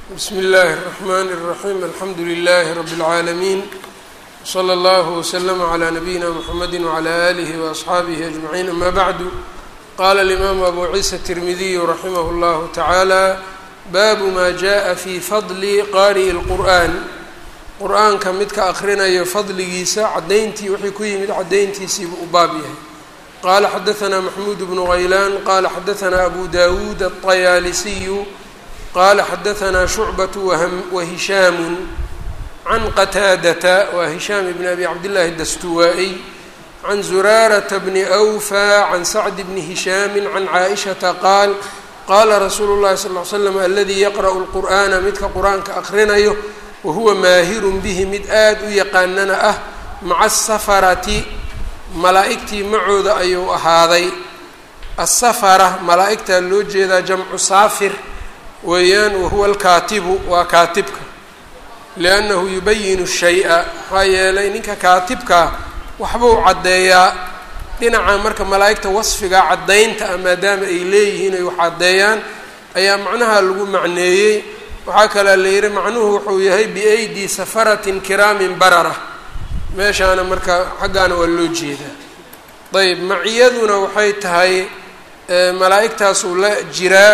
bsm اllh الرحmn الرaحيم alxamdu لlh رb العaalمين وslى اllه وsلم عlى نbyina mحamedi وعlى آlih وأصxaabih أجمعين ama bعd qala الإmam abu ciisa التirmidiy raximh اllah taعalى bab ma jaءa fي fadli qariءi الqur'an qur'aanka midka akrinayo fadligiisa cadayntii wixii ku yimid cadayntiisiibu u baab yahay qala xadaثna maxmud bn غaylan qala xadaثna abu dawud الطyaalisiy qala xadaثna shucbaة wahishaamu can qataadata wa hishaam bn abi cabdillahi dastuwaa-iy can zuraarata bni أwfى can sacd bni hishaami can caaئishaةa qaal qala rasuulu اllahi sal ly slam aladii yaqra'u اlqur'ana midka qur-aanka akrinayo wahuwa maahirun bihi mid aada u yaqaanana ah maca asafarati malaa'igtii macooda ayuu ahaaday asafara malaa'igtaa loo jeedaa jamcu saafir weeyaan wahuwa alkaatibu waa kaatibka liannahu yubayinu shay-a maxaa yeelay ninka kaatibkaa waxbuu caddeeyaa dhinaca marka malaa'igta wasfiga caddaynta ah maadaama ay leeyihiin ay wax caddeeyaan ayaa macnaha lagu macneeyey waxaa kalaa la yihi macnuhu wuxuu yahay biaydii safaratin kiraamin barara meeshaana marka xaggaana waa loo jeedaa ayb maciyaduna waxay tahay malaa'igtaasuu la jiraa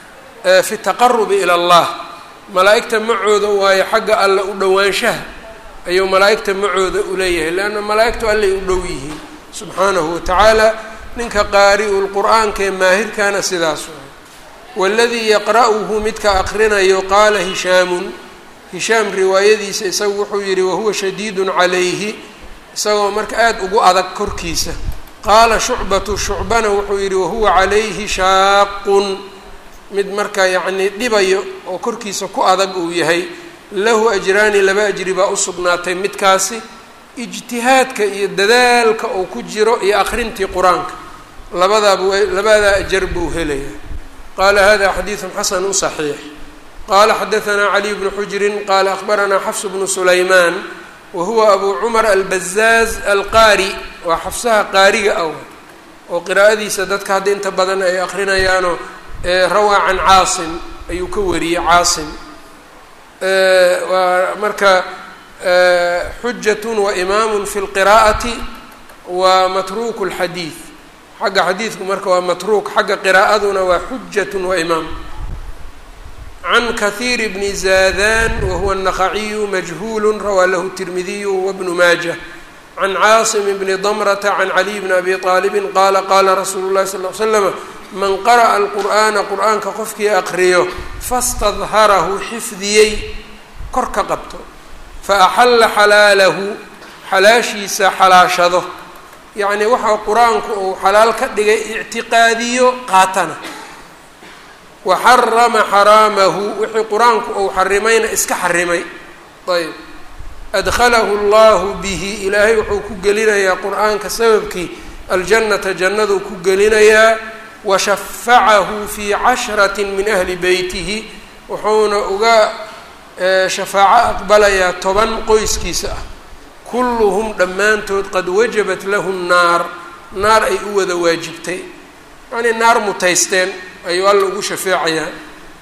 fi taqarubi ila allah malaa'igta macooda waayo xagga alle u dhowaanshaha ayuu malaa'igta macooda uleeyahay leanna malaa'igtu allay u dhow yihiin subxaanahu watacaala ninka qaari-u lqur'aanka ee maahirkaana sidaas waladii yaqra'uhu midka akrinayo qaala hishaamun hishaam riwaayadiisa isagu wuxuu yihi wahuwa shadiidun calayhi isagoo marka aada ugu adag korkiisa qaala shucbatu shucbana wuxuu yihi wahuwa calayhi shaaqun mid marka yacnii dhibayo oo korkiisa ku adag uu yahay lahu ajraani laba ajri baa usugnaatay midkaasi ijtihaadka iyo dadaalka uu ku jiro iyo akrintii qur-aanka labadaaba labadaa ajar buu helaya qala hada xadiidu xasanu صaxiix qala xadaثna caliy bnu xujrin qala akhbaranaa xafs bnu sulaymaan wa huwa abu cumar albazaaz alqaari waa xafsaha qaariga ah oo qiraa'adiisa dadka hadda inta badan ay akrinayaano rawaa can caasim ayuu ka wariyey caasim waa marka xujat wa imaamu fi اlqiraa'ati wa matruuk اlxadiid xagga xadiidku marka waa matruuk xagga qiraa'aduna waa xujat wa imaam can kahiir bni zaadan wahuwa الnaqaciyu majhuul rawaa lahu الtirmidiyu wabnu maaja can caasim bni damrata can caliy bni abi طaalibi qaala qaala rasuulu اlahi sal ly slama man qara'a alqur'aana qur'aanka qofkii aqriyo fastadharahu xifdiyey kor ka qabto faaxalla xalaalahu xalaashiisa xalaashado yacni waxa qur-aanku uu xalaal ka dhigay ictiqaadiyo qaatana wa xarama xaraamahu wixii qur-aanku uu xarimayna iska xarimay ayb adkhalahu allahu bihi ilaahay wuxuu ku gelinayaa qur-aanka sababkii aljannata jannaduu ku gelinayaa wa shafacahu fii cashrati min ahli beytihi wuxuuna uga shafaaco aqbalayaa toban qoyskiisa ah kulluhum dhammaantood qad wajabat lahu nnaar naar ay u wada waajibtay yacnii naar mutaysteen ayuu alla ugu shafeecayaa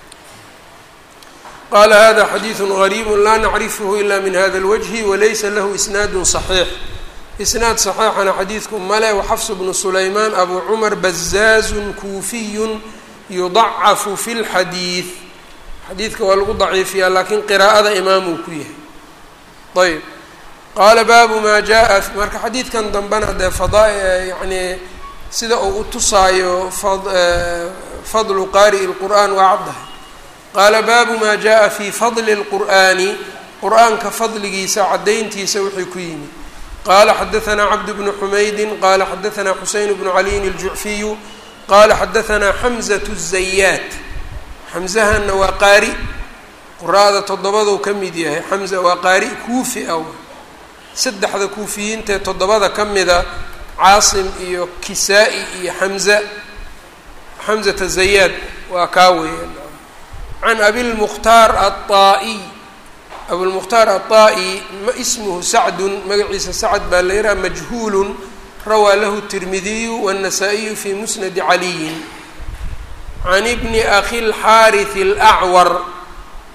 qaala hada xadiidu gariibu laa nacrifhu ila min hada اlwajhi walaysa lahu isnaadu صaxiix isnaad صaxiixana xadiidku male waxafs bnu sulaymaan abu cumar bazaazun kuufiyu yudacafu fi اlxadiid xadiidka waa lagu daciifiyaa laakiin qiraa'ada imaamuu ku yahay ayb qaala baabu maa jaa marka xadiidkan dambena dee fadaa yacnii sida uu u tusaayo fadlu qaari'i lqur'aan waa caddahay qaala baabu maa jaa fii fadli اlqur'aani qur-aanka fadligiisa caddayntiisa wixii ku yimid qaala xadaثanaa cabd bnu xumaydin qaala xadaثanaa xuseyn bnu caliyin اljucfiyu qaala xadaثanaa xamزaة الzayaat xamzahana waa qaari quraada toddobaduu ka mid yahay xamza waa qaari kuufi ah saddexda kuufiyiintaee toddobada ka mida caasim iyo kisaa-i iyo xamza xamzata zayaad waa kaa weeyaan can abilmukhtaar aلطaa'iy abulmukhtaar aلطaa'i ma ismuhu sacdun magaciisa sacd baa la yidhaha majhuulun rawaa lahu tirmidiyu wالnasaa-iyu fi musnadi caliyin can ibni akhi اlxaariث اlأcwar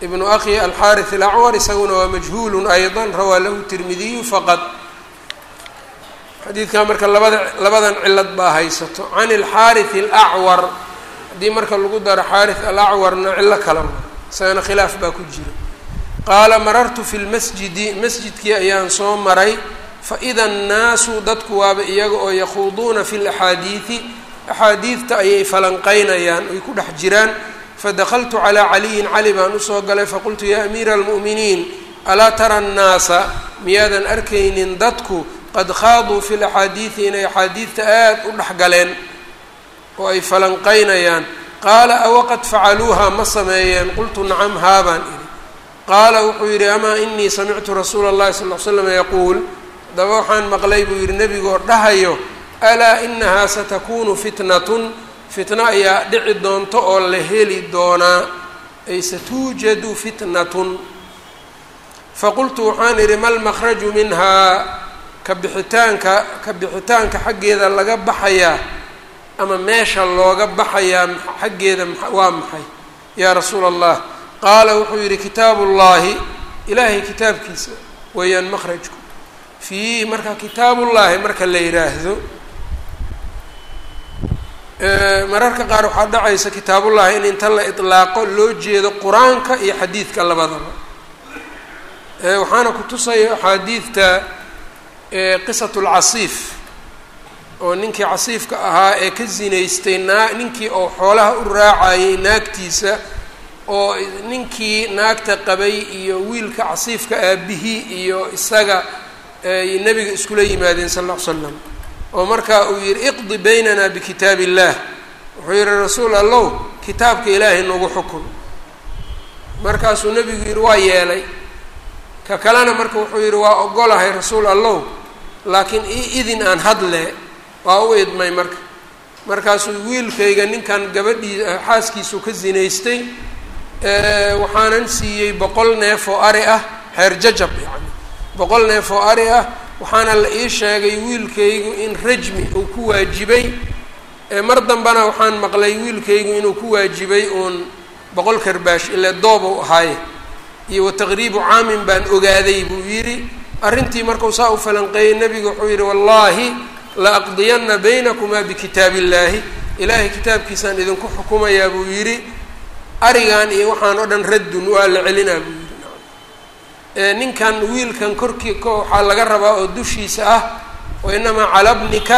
ibnu akhi alxaariث alacwar isaguna waa majhuul ayضa rawaa lahu tirmidiyu faqad xadiidkan marka labada labadan cilad baa haysato can اlxaariث اlacwar haddii marka lagu daro xaariث alacwarna cilo kala isagana khilaaf baa ku jira qaala marartu fi lmasjidi masjidkii ayaan soo maray faida annaasu dadku waaba iyaga oo yakhuuduuna fi laxaadiidi axaadiidta ayay falanqeynayaan ay ku dhex jiraan fadakaltu calaa caliyin cali baan usoo galay faqultu yaa amiira almu'miniin alaa tara annaasa miyaadan arkaynin dadku qad khaaduu fi laxaadiidi inay axaadiidta aad u dhexgaleen oo ay falanqeynayaan qaala awaqad facaluuha ma sameeyeen qultu nacam haabaan idhi qaala wuxuu yidhi amaa inii samictu rasuula اllahi sal l slam yaquul daba waxaan maqlay buu yidhi nebigoo dhahayo alaa inahaa satakunu fitnatun fitno ayaa dhici doonto oo la heli doonaa ay satuujadu fitnatun faqultu waxaan idhi ma lmakhraju minhaa ka bixitaanka ka bixitaanka xaggeeda laga baxayaa ama meesha looga baxayaa xaggeeda waa maxay yaa rasuula allah qaala wuxuu yidhi kitaabu llaahi ilaahay kitaabkiisa weeyaan makhrajku fiihi marka kitaabullaahi marka la yidhaahdo mararka qaar waxaa dhacaysa kitaabullaahi in inta la itlaaqo loo jeedo qur-aanka iyo xadiidka labadaba waxaana ku tusaya axaadiidta qisatu lcasiif oo ninkii casiifka ahaa ee ka zinaystay naa ninkii oo xoolaha u raacayay naagtiisa oo ninkii naagta qabay iyo wiilka casiifka aabihii iyo isaga ay nebiga iskula yimaadeen sal alla ly slam oo markaa uu yihi iqdi baynana bikitaab illah wuxuu yihi rasuul allow kitaabka ilaahay nagu xukun markaasuu nebigu yihi waa yeelay ka kalena marka wuxuu yihi waa ogolahay rasuul allow laakiin i idin aan hadle waa u idmay marka markaasuu wiilkayga ninkan gabadhii xaaskiisu ka zinaystay waxaanan siiyey boqol neef oo ari ah xeer jajab yacni boqol neef oo ari ah waxaana la ii sheegay wiilkaygu in rajmi uu ku waajibay mar dambena waxaan maqlay wiilkaygu inuu ku waajibay uun boqol karbaash ile doob u ahaaye iyo wataqriibu caamin baan ogaaday buu yidhi arrintii markuu saa u falanqeeyey nebigu wuxuu yidhi wallaahi la aqdiyanna baynakumaa bikitaab illaahi ilaahay kitaabkiisaan idinku xukumayaa buu yidhi arigan iyo waxaan oo dhan raddun waa la celinaa buu yidhi ninkan wiilkan korkii ka waxaa laga rabaa oo dushiisa ah wa inamaa cala bnika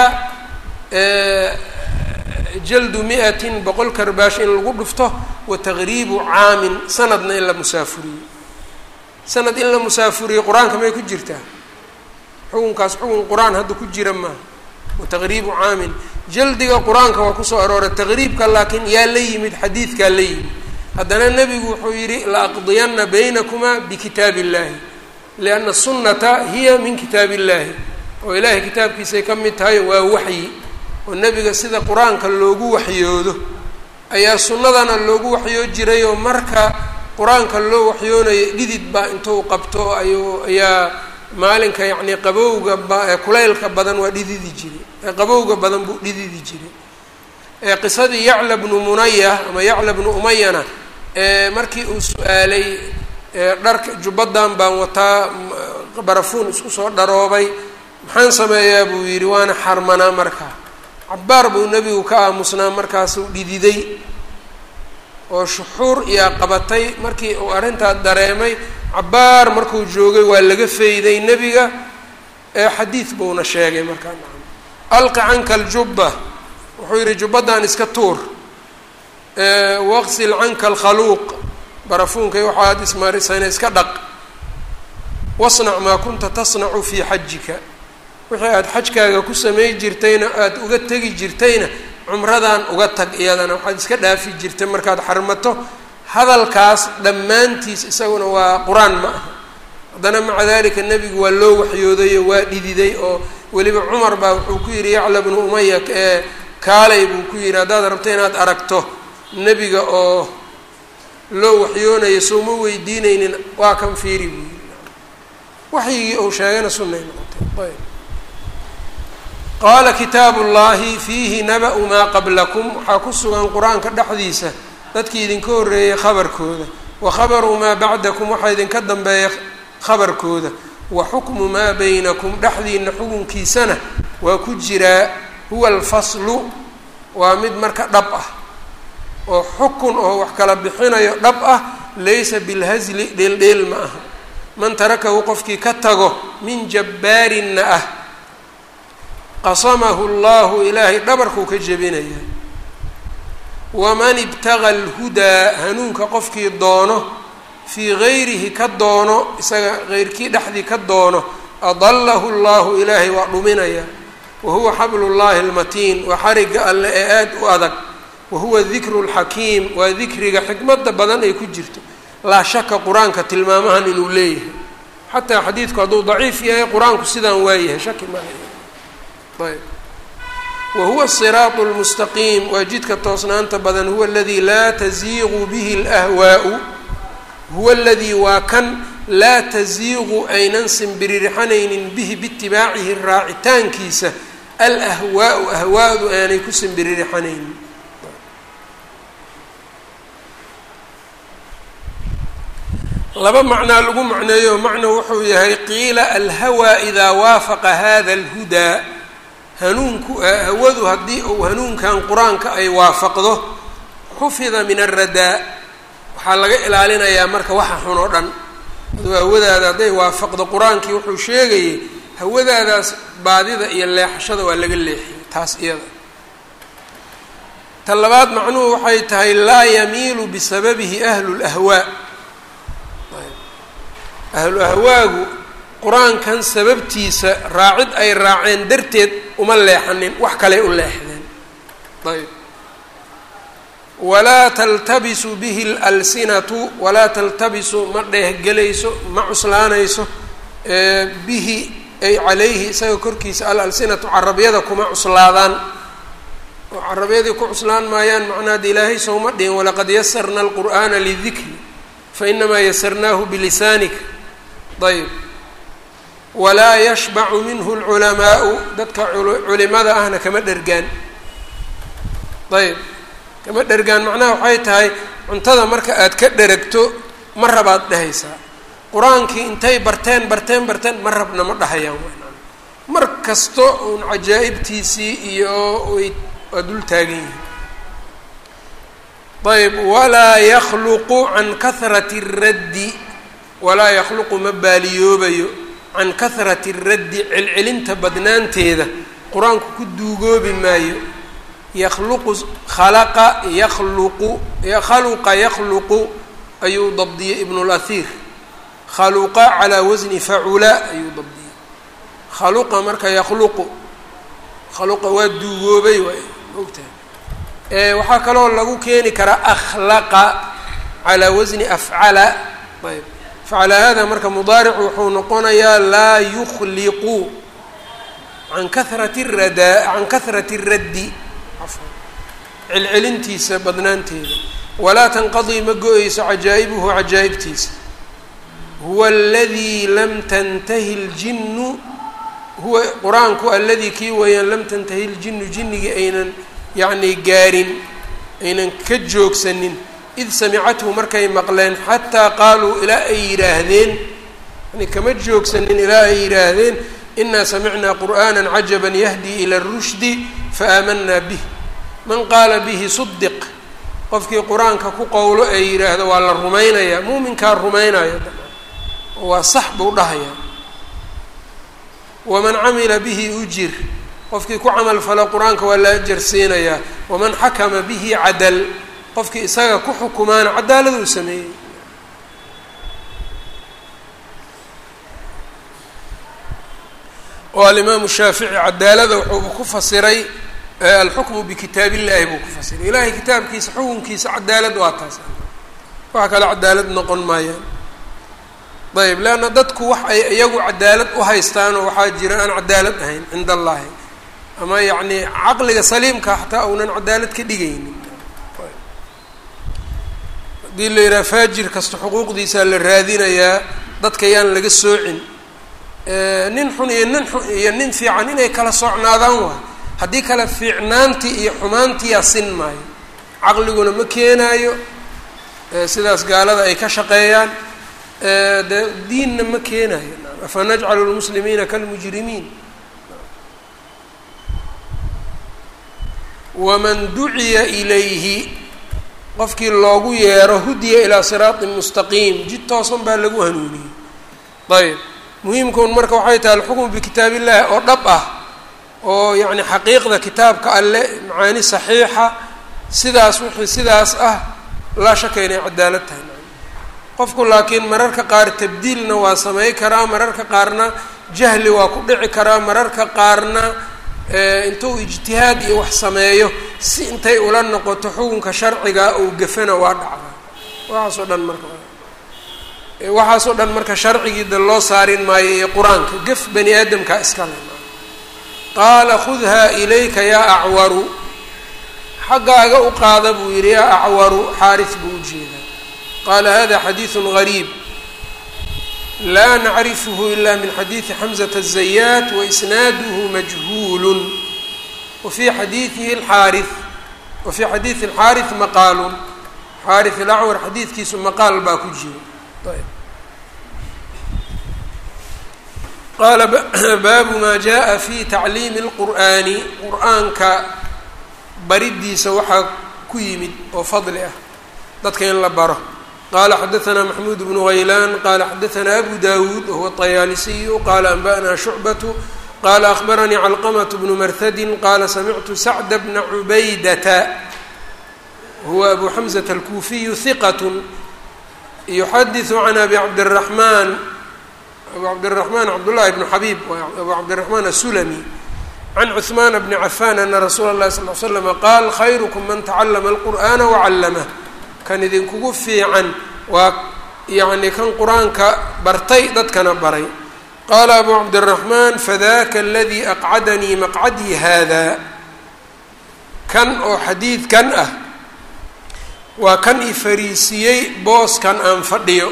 jaldu mi-atin boqol karbaash in lagu dhufto wa taqriibu caamin sanadna in la musaafuriyo sanad in la musaafuriyo qur-aanka may ku jirtaa xukunkaas xukun qur-aan hadda ku jira maaha wa taqriibu caamin jaldiga qur-aanka waa kusoo arooray taqriibka laakiin yaa la yimid xadiidkaa la yimid haddana nebigu wuxuu yidhi la aqdiyanna baynakumaa bikitaab illahi lianna sunnata hiya min kitaab illahi oo ilaahay kitaabkiisay ka mid tahay waa waxyi oo nebiga sida qur-aanka loogu waxyoodo ayaa sunnadana loogu waxyoo jiray oo marka qur-aanka loo waxyoonayo dhidid baa intuu qabto ayuu ayaa maalinka yacnii qabowga ba kulaylka badan waa dhididi jiray qabowga badan buu dhididi jiray qisadii yacla bnu munaya ama yacla bnu umayana markii uu su-aalay dharka jubbadan baan wataa barafuun isku soo dharoobay maxaan sameeyaa buu yidhi waana xarmanaa markaa cabbaar buu nebigu ka aamusnaa markaasuu dhididay oo shuxuur iyaa qabatay markii uu arrintaa dareemay cabbaar markuu joogay waa laga fayday nebiga xadiid buuna sheegay markaa alqi canka aljubba wuxuu yidhi jubbadan iska tuur waqsil canka alkhaluuq barafuunkay waxaad ismarisayna iska dhaq wasnac maa kunta tasnacu fii xajika wixii aada xajkaaga ku samay jirtayna aada uga tegi jirtayna cumradan uga tag iyadana waxaad iska dhaafi jirtay markaad xarmato hadalkaas dhammaantiis isaguna waa qur-aan ma aha haddana maca dalika nebigu waa loo waxyoodayo waa dhididay oo weliba cumar baa wuxuu ku yidhi yacla bnu umaya ee kaalay buu ku yidhi haddaad rabto inaad aragto nebiga oo loo waxyoonayo souma weydiinaynin waa kan fiiri buu yidhi waxyigii uu sheegana sunnay noqotay ayb qaala kitaabu llahi fiihi naba-u maa qablakum waxaa ku sugan qur-aanka dhexdiisa dadkii idinka horreeyay khabarkooda wa khabaru maa bacdakum waxaa idinka dambeeya khabarkooda wa xukmu maa baynakum dhexdiina xukunkiisana waa ku jiraa huwa alfaslu waa mid marka dhab ah oo xukun oo wax kala bixinayo dhab ah laysa bilhasli dheeldheel ma aha man tarakahu qofkii ka tago min jabbaarinna ah qasamahu llahu ilaahay dhabarkuu ka jebinaya waman ibtaga alhudaa hanuunka qofkii doono fii gayrihi ka doono isaga heyrkii dhexdii ka doono adallahu llahu ilaahay waa dhuminaya wa huwa xablu llahi almatiin waa xariga alle ee aada u adag wa huwa dikru lxakiim waa dikriga xikmada badan ay ku jirto laa shaka qur-aanka tilmaamahan inuu leeyahay xataa xadiidku hadduu daciif yahay qur-aanku sidaan waayahay shaki maaha ayb wa huwa asiraatu lmustaqiim waa jidka toosnaanta badan huwa aladii laa taziiqu bihi alahwaau huwa aladii waa kan laa taziiqu aynan simbiririxanaynin bihi biitibaacihi raacitaankiisa alahwaau ahwaadu aanay ku simbiririxanaynin laba macnaa lagu macneeyo macno wuxuu yahay qiila alhawaa idaa waafaqa hada alhudaa hanuunku hawadu haddii uu hanuunkan qur-aanka ay waafaqdo xufida min alradaa waxaa laga ilaalinayaa marka waxa xun oo dhan aduu hawadaada hadday waafaqdo qur-aankii wuxuu sheegayay hawadaadaas baadida iyo leexashada waa laga leexiyay taas iyada ta labaad macnuhu waxay tahay laa yamiilu bisababihi ahlu lahwaa ahlu ahwaagu qur-aankan sababtiisa raacid ay raaceen darteed uma leexanin wax kaley u leexdeen ayb walaa taltabisu bihi lalsinatu walaa taltabisu ma dheehgelayso ma cuslaanayso bihi ay calayhi isaga korkiisa alalsinatu carabyada kuma cuslaadaan oo carabyadii ku cuslaan maayaan macnaada ilaahay sowma dhihin walaqad yasarna alqur'aana lidikri fainamaa yasarnaahu bilisaanika ayb walaa yashbacu minhu lculamaau dadka culimada ahna kama dhergaan ayb kama dhergaan macnaha waxay tahay cuntada marka aad ka dheragto ma rabaad dhehaysaa qur-aankii intay barteen barteen barteen ma rabna ma dhahayaan mar kasto uun cajaa'ibtiisii iyo way waa dul taagan yihiin ayb walaa yakhluqu can kahrati raddi walaa yakhluqu ma baaliyoobayo can kahrati raddi celcelinta badnaanteeda qur-aanku ku duugoobi maayo yakhluqu khalaqa yakhluqu khaluqa yakhluqu ayuu dabdiyey ibnu اlahir khaluqa calaa wasni facula ayuu dabdiyey khaluqa marka yakhluqu khaluqa waa duugoobay waay ogtahay waxaa kaloo lagu keeni karaa akhlaqa calaa wasni afcala ayb facala hada marka mudaaricu wuxuu noqonayaa laa yukhliqu can kahrati radaa can kahrati raddi celcelintiisa badnaanteeda walaa tanqadii ma go-eyso cajaa'ibuhu cajaa'ibtiisa huwa aladii lam tantahi ljinnu huwa qur-aanku aladii kii weeyaan lam tantahi ljinnu jinnigii aynan yacni gaarin aynan ka joogsanin id samicathu markay maqleen xataa qaaluu ilaa ay yidhaahdeen yani kama joogsanin ilaa ay yidhaahdeen inaa samicnaa qur'aana cajaba yahdii ila rushdi faaamanaa bih man qaala bihi sudiq qofkii qur-aanka ku qowlo ee yidhaahdo waa la rumaynayaa muuminkaa rumaynaya waa sax buu dhahayaa waman camila bihi ujir qofkii ku camal falo qur-aanka waa la ajarsiinayaa waman xakama bihi cadal qofkii isaga ku xukumaana cadaaladuu sameeyey oo alimaamu shaafici cadaalada wuxuu ku fasiray alxukmu bikitaab illahi buu ku fasiray ilahay kitaabkiisa xukunkiisa cadaalad waa taas waxa kale cadaalad noqon maayaan ayb leanna dadku wax ay iyagu cadaalad u haystaanoo waxaa jira aan cadaalad ahayn cinda allahi ama yacni caqliga saliimka xataa uunan cadaalad ka dhigaynin haddii la yidhaha faajir kasta xuquuqdiisaa la raadinayaa dadka yaan laga soocin nin xun iyo nin xun iyo nin fiican inay kala socnaadaan waay haddii kale fiicnaantii iyo xumaantiyaa sin maayo caqliguna ma keenaayo sidaas gaalada ay ka shaqeeyaan de diinna ma keenayo afa najcalu lmuslimiina kalmujrimiin waman duciya ilayhi qofkii loogu yeero hudiya ilaa siraatin mustaqiim jid toosan baa lagu hanuuniyey ayb muhiimkuun marka waxay tahay alxukmu bikitaab illahi oo dhab ah oo yacni xaqiiqda kitaabka alle macaani saxiixa sidaas wixii sidaas ah laa shaka inay cadaalad tahay qofku laakiin mararka qaar tabdiilna waa samey karaa mararka qaarna jahli waa ku dhici karaa mararka qaarna intuu ijtihaad iyo wax sameeyo si intay ula noqoto xukunka sharciga uu gafana waa dhacdaa waxaasoo dhan marka waxaasoo dhan marka sharcigiida loo saarin maayo iyo qur-aanka gaf bani aadamkaa iska le qaala khudhaa ilayka yaa acwaru xaggaaga u qaada buu yidhi yaa acwaru xaaris buu u jeedaa qaala hada xadiidu gariib laa nacrifhu ila min xadiidi xamزة الزayaat waisnaaduhu majhuul wafii xadiidihi اxaari wafii xadiidi اlxaariث maqaalu xaariث اlacwar xadiidkiisu maqaal baa ku jira qaala baabu ma jaءa fi tacliimi اlqur'ani qur'aanka baridiisa waxaa ku yimid oo fadli ah dadka in la baro qala xadaثna maxmuud bnu haylaan qala xadaثna abu dawuud wahuwa الطayaalisiyu qala anba'na shucbaة qala akhbaranii calqmaة bnu marhadi qala samictu sacda bna cubaydata huwa abu xamزة alkuufiyu hiqat yuxadiثu can abi cabdالraحman abu cabdالraحman cabdالlahi bn xabib abu cabdالraحman asulami can cثman bni cafan ana rasuula الlahi sal ly slm qaal khayrkm man taclma اlqur'ana waclamh kan idinkugu fiican waa yacni kan qur-aanka bartay dadkana baray qaala abu cabdiraxmaan fadaka aladii aqcadanii maqcadii haada kan oo xadiidkan ah waa kan i fariisiyey booskan aan fadhiyo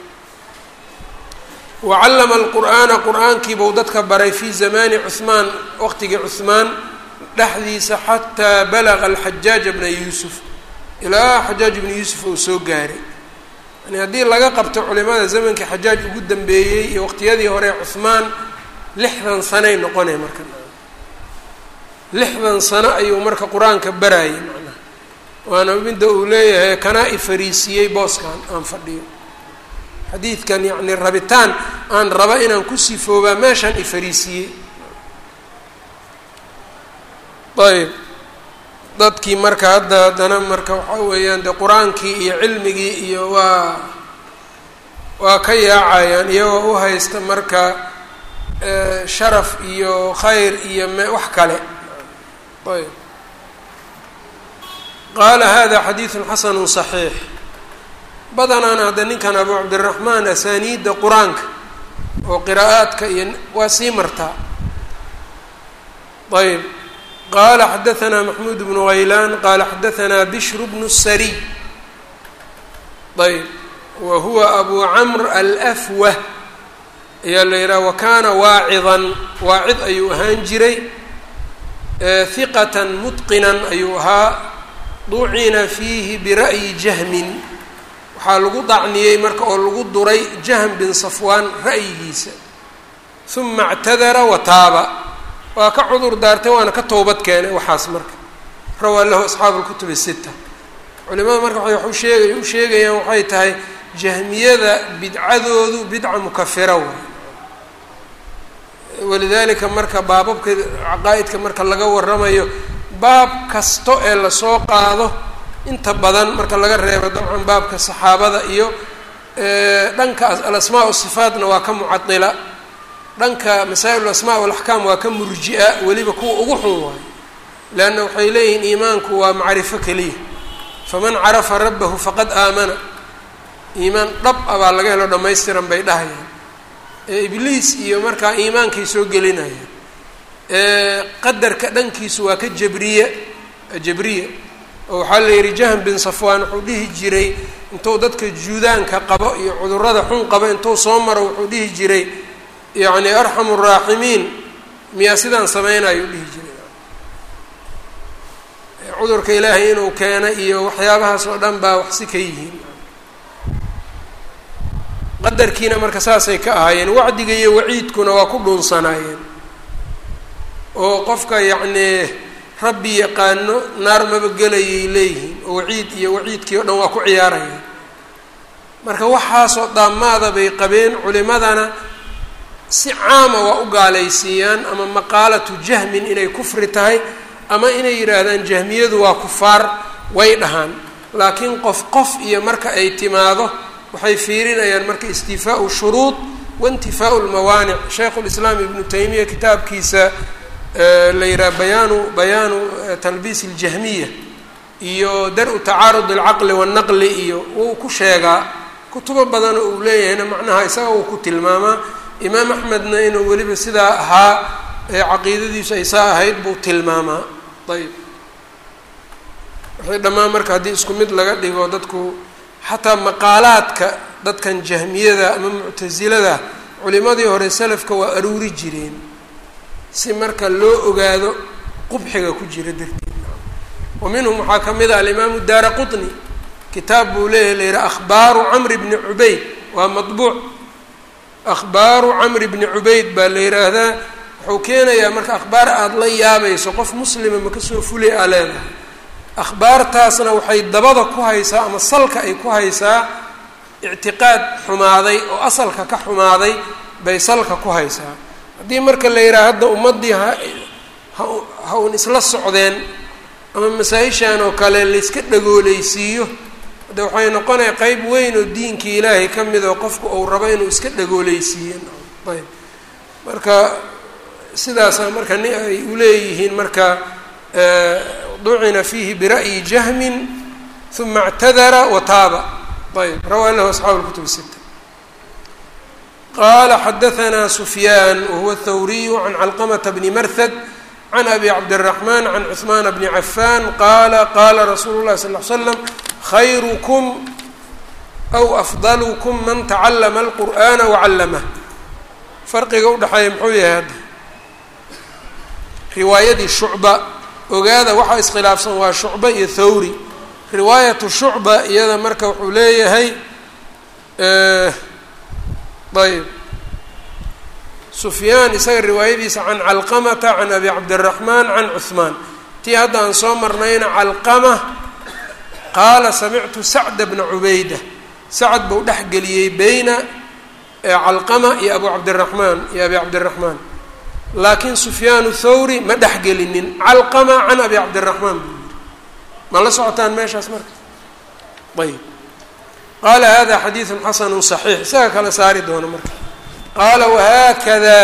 wacallama alqur'aana qur-aankiibuu dadka baray fii zamaani cuhmaan waqtigii cuhmaan dhexdiisa xataa balaga alxajaaja bna yuusuf ilaa xajaaj ibnu yuusuf uu soo gaaray yani haddii laga qabto culimada zamankii xajaaj ugu dambeeyey iyo waqtiyadii hore cuhmaan lixdan sanoay noqonay marka lixdan sano ayuu marka qur-aanka baraayay macnaha waana midda uu leeyahay kanaa i fariisiyey booskan aan fadhiyo xadiidkan yacni rabitaan aan raba inaan ku sifoobaa meeshaan i fariisiyey ayb dadkii marka hadda haddana marka waxaa weeyaan dee qur-aankii iyo cilmigii iyo waa waa ka yaacayaan iyagoo u haysta marka sharaf iyo khayr iyo me wax kale ayb qaala hada xadiidun xasanu صaxiix badanaana hadda ninkan abu cabdiraxmaan asaaniidda qur-aanka oo qiraa'aadka iyo waa sii martaa ayb qala xadaثna maxmuud bnu haylaan qala xadaثna bishr bnu sariy ayb wa huwa abu camr alafwah ayaa la yidhaha wakana waacidan waacid ayuu ahaan jiray hiqata mutqinan ayuu ahaa ducina fiihi bira'yi jahmin waxaa lagu dacniyey marka oo lagu duray jahm bin safwaan ra'yigiisa uma اctadara wataaba waa ka cudur daartay waana ka toobad keenay waxaas marka rawaa lahu asxaabu اlkutub الsita culimada marka waay wa sheegay u sheegayaan waxay tahay jahmiyada bidcadoodu bidca mukafira waay walidalika marka baababka caqaa'idka marka laga waramayo baab kasto ee lasoo qaado inta badan marka laga reebo dabcan baabka saxaabada iyo dhanka alasmaa sifaatna waa ka mucadila dhanka masaa-il asmaa walaxkaam waa ka murji-a weliba kuwa ugu xun waayo leanna waxay leeyihiin iimaanku waa macrifo keliya faman carafa rabbahu faqad aamana iimaan dhab a baa laga helo dhammaystiran bay dhahayaan ee ibliis iyo markaa iimaankay soo gelinayaan qadarka dhankiisu waa ka jabriye jabriya oo waxaa la yidhi jahm bin safwaan wuxuu dhihi jiray intuu dadka juudaanka qabo iyo cudurrada xun qabo intuu soo maro wuxuu dhihi jiray yacni arxamu raaximiin miyaa sidaan sameynayuu dhihi jiray cudurka ilaahay inuu keena iyo waxyaabahaas oo dhan baa wax si ka yihiin qadarkiina marka saasay ka ahaayeen wacdiga iyo waciidkuna waa ku dhuunsanaayeen oo qofka yacnii rabbi yaqaano naar maba gelayay leeyihiin oo waciid iyo waciidkii o dhan waa ku ciyaarayaan marka waxaasoo daamaada bay qabeen culimadana si caama waa u gaalaysiiyaan ama maqaalatu jahmin inay kufri tahay ama inay yidhaahdaan jahmiyadu waa kufaar way dhahaan laakiin qof qof iyo marka ay timaado waxay fiirinayaan marka istifaau shuruud waintifaau lmawaanic shaykhu lislaam ibnu taymiya kitaabkiisa la yidhaha bayaanu bayaanu talbiis اljahmiya iyo dar-u tacaarud alcaqli waannaqli iyo wuu ku sheegaa kutubo badan uu leeyahayna macnaha isaga uu ku tilmaamaa imaam axmedna inuu weliba sidaa ahaa caqiidadiisu ay saa ahayd buu tilmaamaa ayb waxay dhammaan marka haddii isku mid laga dhigo dadku xataa maqaalaadka dadkan jahmiyada ama muctasilada culimadii hore salafka waa aruuri jireen si marka loo ogaado qubxiga ku jira darteed wa minhum waxaa ka mid ah alimaamu daara qutni kitaab buu leeyahy la yihaha akhbaaru camri bni cubayd waa madbuuc akhbaaru camri bni cubayd baa la yidhaahdaa wuxuu keenayaa marka akhbaar aada la yaabayso qof muslima ma kasoo fulay aa leedahay akhbaartaasna waxay dabada ku haysaa ama salka ay ku haysaa ictiqaad xumaaday oo asalka ka xumaaday bay salka ku haysaa haddii marka la yidhaha hadda ummaddii ha ha un isla socdeen ama masaa-ishan oo kale layska dhagoolaysiiyo hadde waxay noqonaya qeyb weyn oo diinkii ilaahay ka mid oo qofku uu rabo inuu iska dhagoolaysiiyo ayb marka sidaasaa marka ni ay uleeyihiin marka ducina fiihi bira'yi jahmin uma اctadara wa taaba ayb rawaa lahu asxaabu اlkutub sita qala xadaثna sufyaan wahuwa الthawriyu can calqmta bni marhad can abi cabdالرaحman can cثmaan bni cafan qala qala rasuulu الlahi sal ه slam khayrkm aw afdalkm man tacalama اlqur'ana wacallamah farqiga udhexeeya muxuu yahay hadda riwaayadii shucba ogaada waxaa iskhilaafsan waa shucba iyo thawri riwaayatu shucba iyada marka wuxuu leeyahay ayb sufyaan isaga riwaayadiisa can calqamata can abi cabdiraxmaan can cuhmaan tii hadda aan soo marnayna calqama qaala samictu sacda bna cubayda sacad buu dhex geliyey beyna calqama iyo abu cabdiraxmaan iyo abi cabdiraxmaan laakiin sufyaanu thawri ma dhex gelinin calqama can abi cabdiraxmaan buu yihi ma la socotaan meeshaas marka ayb qaala hada xadiidu xasanu صaxiix isaga kala saari doono marka qaala wahakada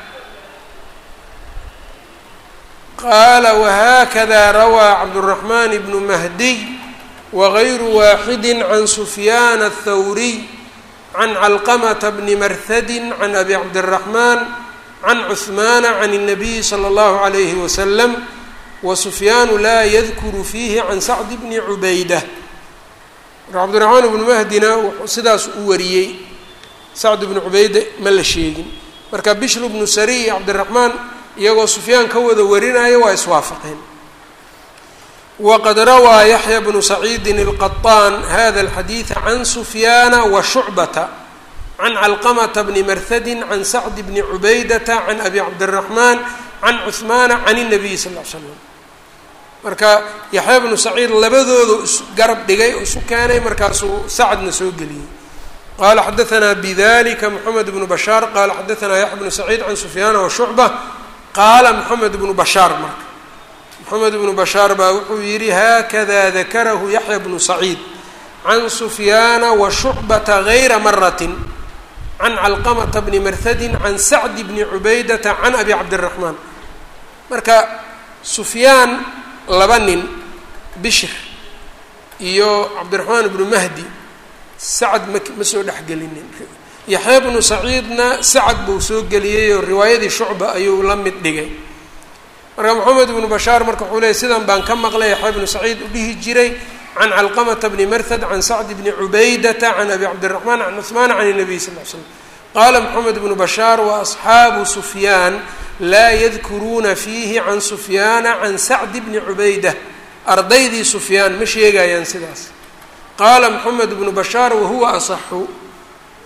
qaala wahakada rawaa cabdالraxman bnu mahdiy wagayru waaxidi can sufyaan الthawriy can calqamata bni marhadi can abi cabdالraxmaan can cuثmaana can الnabiyi slى اllahu عalayhi waslam wasufyaanu laa yadkuru fiihi can sacd bni cubayda marka cabdiraxmaan ibnu mahdina wuxuu sidaas u wariyey sacd ibnu cubayde ma la sheegin marka bishru bnu sari iyo cabdiraxmaan iyagoo sufyaan ka wada warinaya waa iswaafaqeen waqad rawaa yaxya bnu saciidin الqaطaan hada اlxadiida can sufyaana wa shucbata can calqamata bni marhadi can sacd bni cubaydata can abi cabdiraxmaan can cuثmaana can الnabiy sal ll ly slam marka yaxya bnu saciid labadoodu isgarab dhigay oo isu keenay markaasuu sacadna soo geliyey qala xadaثna bidalika mxamed bnu bashaar qala xadaثna yaxya bnu saciid can sufyaana washucba qaala mxamed bnu bashaar marka mxamed bnu bashaar baa wuxuu yihi hakada dakarahu yaxya bnu saciid can sufyaana washucbata gayra marati can calqamata bni marhadi can sacdi bni cubaydata can abi cabdiraxmaan marka sufyaan laba nin bishir iyo cabdiraxmaan ibnu mahdi sacad ma ma soo dhexgelinin yaxya bnu saciidna sacad buu soo geliyey oo riwaayadii shucba ayuu la mid dhigay marka moxamed ibnu bashaar marka wuxuu leeyay sidan baan ka maqlay yaxya bnu saciid u dhihi jiray can calqamata bni marhad can sacd bni cubaydata can abi cabdiraxmaan can cuثmaan can الnabiy sal ly slam qaala moxamed bnu bashaar waasxaabu sufyaan laa yadkuruuna fiihi can sufyaana can sacdi bni cubayda ardaydii sufyaan ma sheegayaan sidaas qaala moxamed bnu bashaar wahuwa asaxu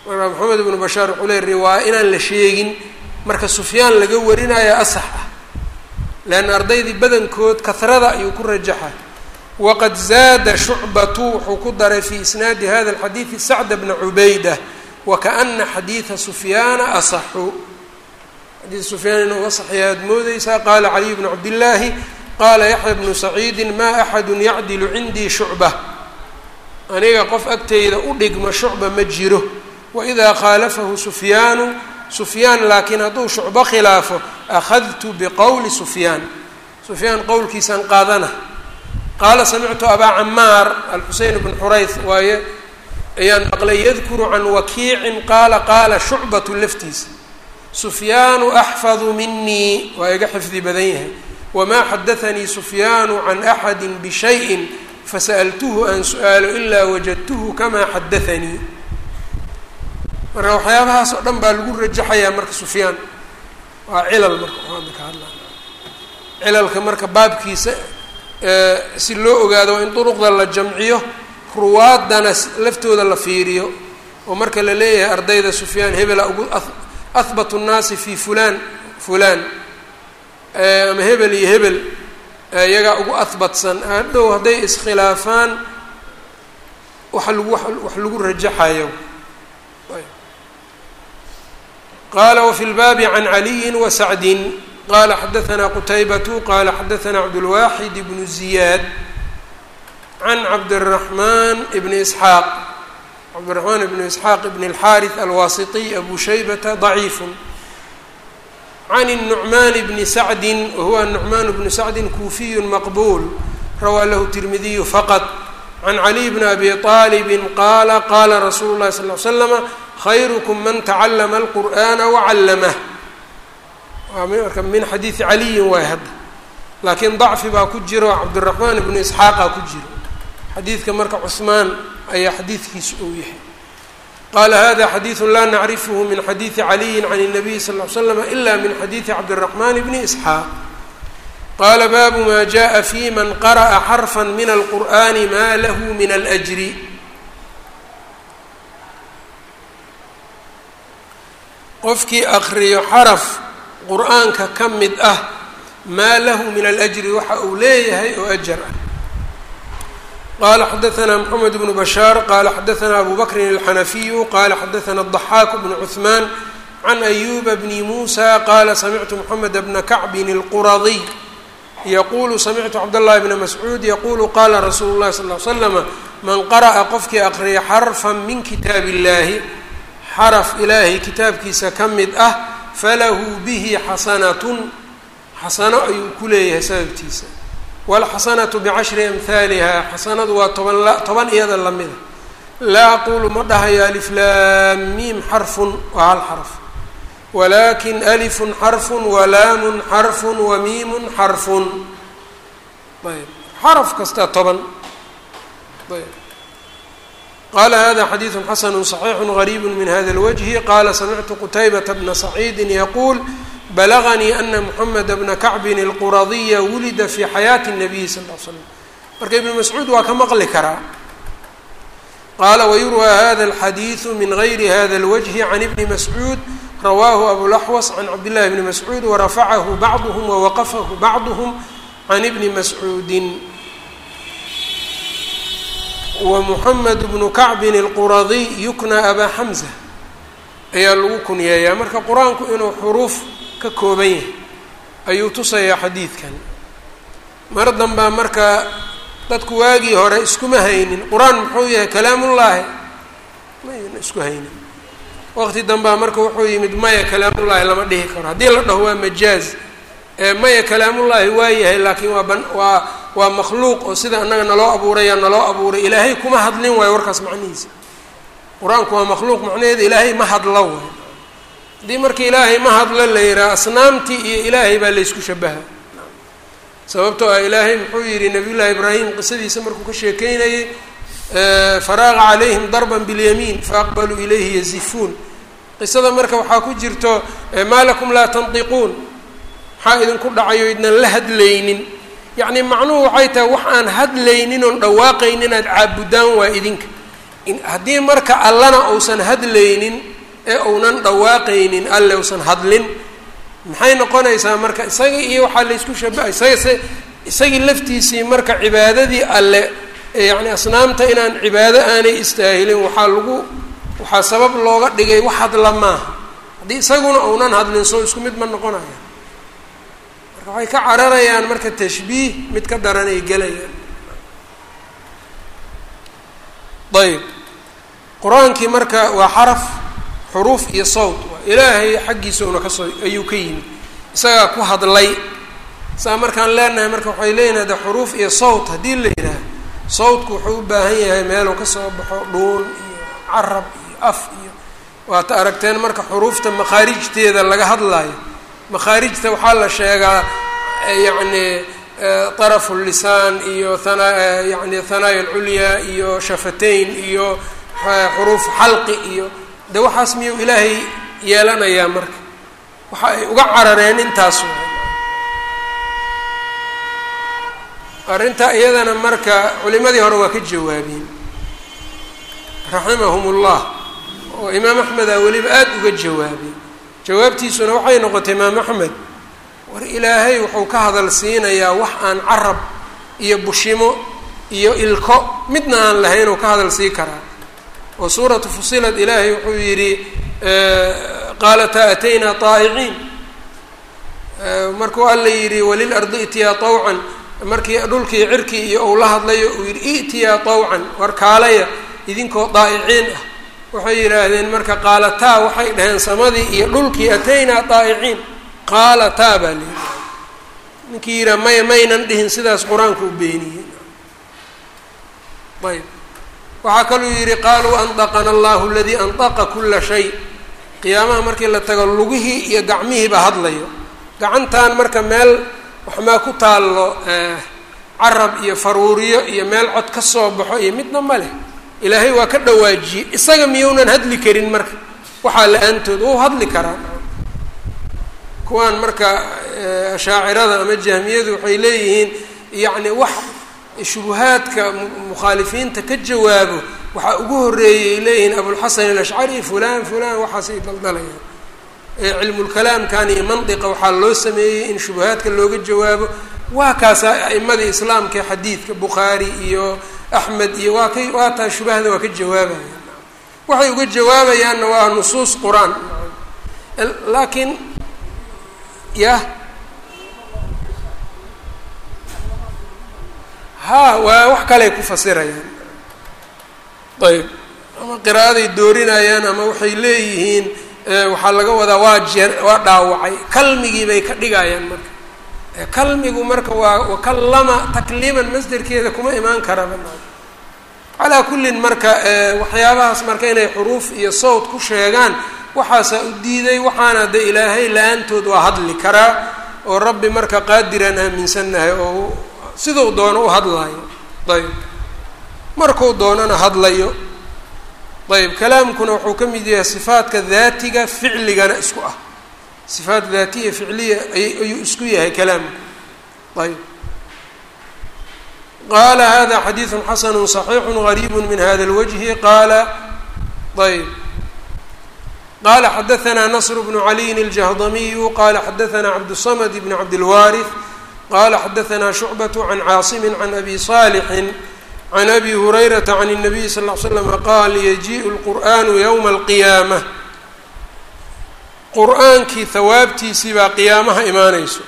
marka maxamed ibnu bashaar wuxuu leey riwaaya inaan la sheegin marka sufyaan laga warinaya asax ah leanna ardaydii badankood kahrada ayuu ku rajaxa waqad zaada shucbatu wuxuu ku daray fii isnaadi hada alxadiidi sacda bna cubayda wakaana xadiida sufyaana asaxu xadiid sufyaan inuu asaxya aad moodeysaa qaala caliy bnu cabdillaahi qaala yaxya bnu saciidin maa axadu yacdilu cindii shucba aniga qof agteyda u dhigma shucba ma jiro waidaa khaalafahu sufyaanu sufyaan laakiin hadduu shucbo khilaafo akhadtu biqowli sufyaan sufyaan qowlkiisaan qaadana qaala samictu abaa camaar alxuseyn bn xurayth waaye ayaan maqlay yadkuru can wakiicin qaala qaala shucbatu laftiisa sufyaanu axfadu minii waa iga xifdi badan yahay wamaa xadaanii sufyaanu can axadi bishayin fasa'altuhu aan su-aalo ilaa wajadtuhu kamaa xadaanii marka waxyaabahaas oo dhan baa lagu rajaxayaa marka sufyaan waa cilal marka hadda ka hadla cilalka marka baabkiisa si loo ogaado waa in duruqda la jamciyo ruwaadana laftooda la fiiriyo oo marka la leeyahay ardayda sufyaan hebela ugu ahbatu nnaasi fi fulaan fulaan ama hebel iyo hebel iyagaa ugu ahbatsan hadhow hadday iskhilaafaan waxa lagu wax lagu rajaxayo qala wfi lbaabi can caliyi wasacdin qala xadaثna qutaybatu qala xadaثna cabdulwaxid bnu ziyaad can cabdالraxman bni isxaaq cabdiraxmaan bni isxaaq bn اlxariث alwasitiy abu shaybata ضaciif can الnucman bni sacdi wahuwa nucman bnu sacdi kuufiy maqbul rawaa lahu tirmidiyu faqط can caliy bni abi طaalibi qaala qala rasuulu اlahi sal ly slama khayrukum man tacallama alqur'aana wacallamah waa marka min xadiidi caliyin waay hadda laakiin dacfi baa ku jiro cabdiraxmaan ibnu isxaaqa ku jiro xadiidka marka cusmaan ayaa xadiidkiisu uu yahay qaala hada xadiidu laa nacrifhu min xadiidi caliyin can الnabiy sal ly slam ila min xadiidi cabdiraxmaan bni isxaaq qaala baabu ma jaءa fi man qara'a xarfa min alqur'ani ma lahu min alأjri qofkii akriyo xaraf qur-aanka ka mid ah maa lahu min alajri waxa uu leeyahay oo ajar ah qala xadaثna mxamed bnu bashaar qala xadaثna abu bakrin alxanafiyu qala xadaثna الضaxaak bnu cuثmaan can ayuba bni musa qala samictu mxamed bna kacbin اlquradiy yaqulu samictu cabdالlahi bna mascuud yaqulu qala rasuulu اlahi sal ly slama man qara'a qofkii akriya xarfa min kitaab اllahi xaraf ilaahay kitaabkiisa ka mid ah falahu bihi xasanatun xasano ayuu ku leeyahay sababtiisa waalxasanatu bicashri amhaaliha xasanadu waa toban la toban iyada lamida laa aqulu ma dhahayo aliflaam miim xarfun waa hal xarf walakin alifun xarfun walaamun xarfun wamiimun xarfun ayb xaraf kasta toban ayb qala hada xadiidu xasanu صaxiixu غariib min hada اlwجhi qala samictu qutaybata bna saciidi yaquul balaganii ana mxameda bna kacbin اlquradiya wulida fi xayaati الnabiyi sal l slam marka ibnu mascuud waa ka maqli karaa qaala wayurwى hada اlxadiiثu min gayri hada اlwجhi can ibni mascuud rawaahu abulaxwas can cabdillahi bni mascuud warafacahu bacduhm wawaqafahu bacduhm can ibni mascuudin wmuxamed bnu kacbin alquradiy yuknaa abaa xamza ayaa lagu kunyeeyaa marka qur-aanku inuu xuruuf ka kooban yahay ayuu tusayaa xadiidkan mar danbaa marka dadku waagii hore iskuma haynin qur-aan muxuu yahay kalaamullaahi mayna isku haynin waqti danbaa marka wuxuu yimid maya kalaamullaahi lama dhihi karo haddii la dhaho waa majaaz maya kalaamullaahi waa yahay laakiin waa ban waa waa makhluuq oo sida annaga naloo abuuraya naloo abuuray ilaahay kuma hadlin waayo warkaas macnihiisa qur-aanku waa makhluuq macnaheeda ilaahay ma hadlo waayo haddii marka ilaahay ma hadlo la yidhaha asnaamtii iyo ilaahay baa laysku shabaha sababtoo ah ilaahay muxuu yidhi nabiyullaahi ibraahim qisadiisa markuu ka sheekeynayay faraaqa calayhim darban bilyamiin faaqbaluu ilayhi yazifuun qisada marka waxaa ku jirto maa lakum laa tantiquun maxaa idinku dhacayo idnan la hadlaynin yacni macnuhu waxay tahay wax aan hadlaynin oon dhawaaqaynin inaad caabudaan waa idinka haddii marka allana uusan hadlaynin ee uunan dhawaaqaynin alle uusan hadlin maxay noqonaysaa marka isagii iyo waxaa laysku shabaha isaga se isagii laftiisii marka cibaadadii alle yacni asnaamta inaan cibaado aanay istaahilin waxaa lagu waxaa sabab looga dhigay wax hadla maaha haddii isaguna uunan hadlin soo isku mid ma noqonaya marka waxay ka cararayaan marka tashbiih mid ka daran ay gelayaan ayb qur-aankii marka waa xaraf xuruuf iyo sawt ilaahay xaggiisa una kasoo ayuu ka yimid isagaa ku hadlay saa markaan leenahay marka waxay leeyihin hade xuruuf iyo sawt haddii la yidhaah sawtku wuxuu u baahan yahay meeluu kasoo baxo dhuun iyo carab iyo af iyo waata aragteen marka xuruufta makhaarijteeda laga hadlayo makhaarijta waxaa la sheegaa yacni طarafu lisaan iyo hana yani hanaaya alculyaa iyo shafateyn iyo xuruuf xalqi iyo de waxaas miyuu ilaahay yeelanayaa marka waxa ay uga carareen intaas arrinta iyadana marka culimadii hore waa ka jawaabeen raximahum ullah oo imaam axmeda weliba aada uga jawaabay jawaabtiisuna waxay noqotay imaam axmed war ilaahay wuxuu ka hadal siinayaa wax aan carab iyo bushimo iyo ilko midna aan lahayn uu ka hadal sii karaa oo suuratu fusilad ilaahay wuxuu yidhi qaalata ataynaa طaa'iciin markuu alla yidhi walil ardi itiyaa طawcan markii dhulkii cirkii iyo uu la hadlayo uu yidhi i'tiyaa طawcan war kaalaya idinkoo daa'iciin ah waxay yidhaahdeen marka qaalataa waxay dhaheen samadii iyo dhulkii ataynaa daa'iciin qaalataa baa la yidhi ninkii yidhaha may maynan dhihin sidaas qur-aanku u beeniyey ayb waxaa kaluu yidhi qaaluu andaqana allahu aladii andaqa kula shay qiyaamaha markii la tago lugihii iyo gacmihiiba hadlayo gacantan marka meel waxmaa ku taallo carab iyo faruuriyo iyo meel cod ka soo baxo iyo midna ma leh ilaahay waa ka dhawaajiyey isaga miyuunan hadli karin marka waxaa la-aantood wuu hadli karaa kuwaan marka ashaacirada ama jahmiyadu waxay leeyihiin yacni wax shubuhaadka mukhaalifiinta ka jawaabo waxaa ugu horreeyay leeyihiin abulxasan alashcari fulan fulan waxaasay daldalayaan cilmulkalaamkan iyo mandiqa waxaa loo sameeyey in shubuhaadka looga jawaabo waa kaasa a'imadii islaamka ee xadiidka bukhaari iyo axmed iyo waa kay waa taa shubahda waa ka jawaabayaan waxay uga jawaabayaanna waa nusuus qur-aan laakiin yah ha waa wax kaley ku fasirayaan ayb ama qiraa'aday doorinayaan ama waxay leeyihiin waxaa laga wadaa waa jeer waa dhaawacay kalmigii bay ka dhigayaan marka kalmigu marka waa wakallama takliiman masderkeeda kuma imaan karaba calaa kullin marka waxyaabahaas marka inay xuruuf iyo sawt ku sheegaan waxaasaa u diiday waxaana de ilaahay la-aantood waa hadli karaa oo rabbi marka qaadiraan aaminsannahay oo siduu doono u hadlayo ayb markuu doonana hadlayo ayb kalaamkuna wuxuu ka mid yahay sifaadka daatiga ficligana isku ah sifaat daatiya ficliya ayuu isku yahay kalaamku ayb qaala hada xadiidu xasanu صaxiixu غariib min hada اlwجhi qaala ayb qala xadaثna نصr bnu عaliyin الجهضmiyu qala xadaثna cabdالصmd bn cabdالwariث qala xadaثna شhucbaة can caaصm can abi صاlxi can abi hurayrata can الnabiy sal ll ly slam qaal yajiء اlqur'anu ywma اlqiyaamة qur-aankii hawaabtiisii baa qiyaamaha imaanayso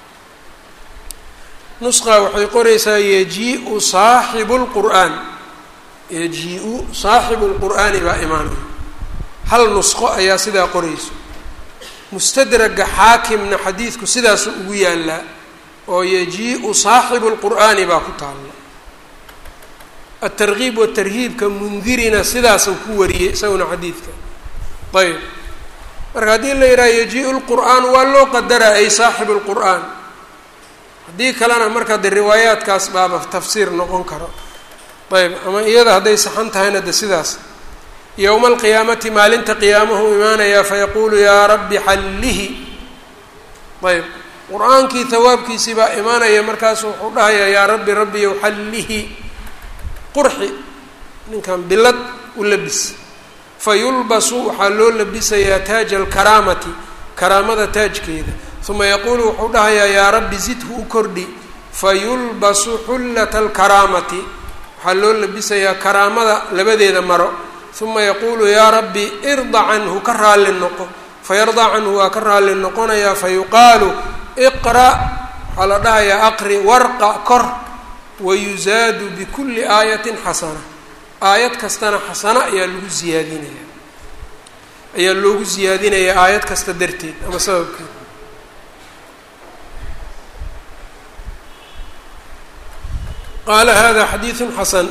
nusqa waxay qoraysaa yajiiu saaxibu lqur'aan yajiiu saaxibu lqur'aani baa imaanaya hal nusqo ayaa sidaa qorayso mustadraga xaakimna xadiidku sidaasu ugu yaalaa oo yajiiu saaxibu lqur'aani baa ku taalla atargiib watarhiibka mundirina sidaasuu ku wariyey isaguna xadiidka ayb marka haddii la yidhaha yajiiu lqur'aan waa loo qadaraa ay saaxibu lqur'aan haddii kalena marka de riwaayaadkaas baaba tafsiir noqon karo ayb ama iyada hadday saxan tahayna de sidaas yowma alqiyaamati maalinta qiyaamahu imaanayaa fayaquulu yaa rabbi xallihi ayb qur-aankii hawaabkiisii baa imaanaya markaasu wuxuu dhahayaa yaa rabbi rabbiyow xallihi qurxi ninkan bilad u labis fa yulbasu waxaa loo labisayaa taaja alkaraamati karaamada taajkeeda uma yaquulu wuxuu dhahayaa yaa rabbi zidhu u kordhi fa yulbasu xullata alkaraamati waxaa loo labisayaa karaamada labadeeda maro uma yaquulu yaa rabbi irda canhu ka raalli noqo fayardaa canhu waa ka raalli noqonayaa fayuqaalu iqra' waxaa la dhahayaa aqri warqa kor wayuzaadu bikulli aayatin xasana aayad kastana xasano ayaa lagu ziyaadinaya ayaa loogu ziyaadinayaa aayad kasta darteed ama sababkeed qaala hada xadiidu xasan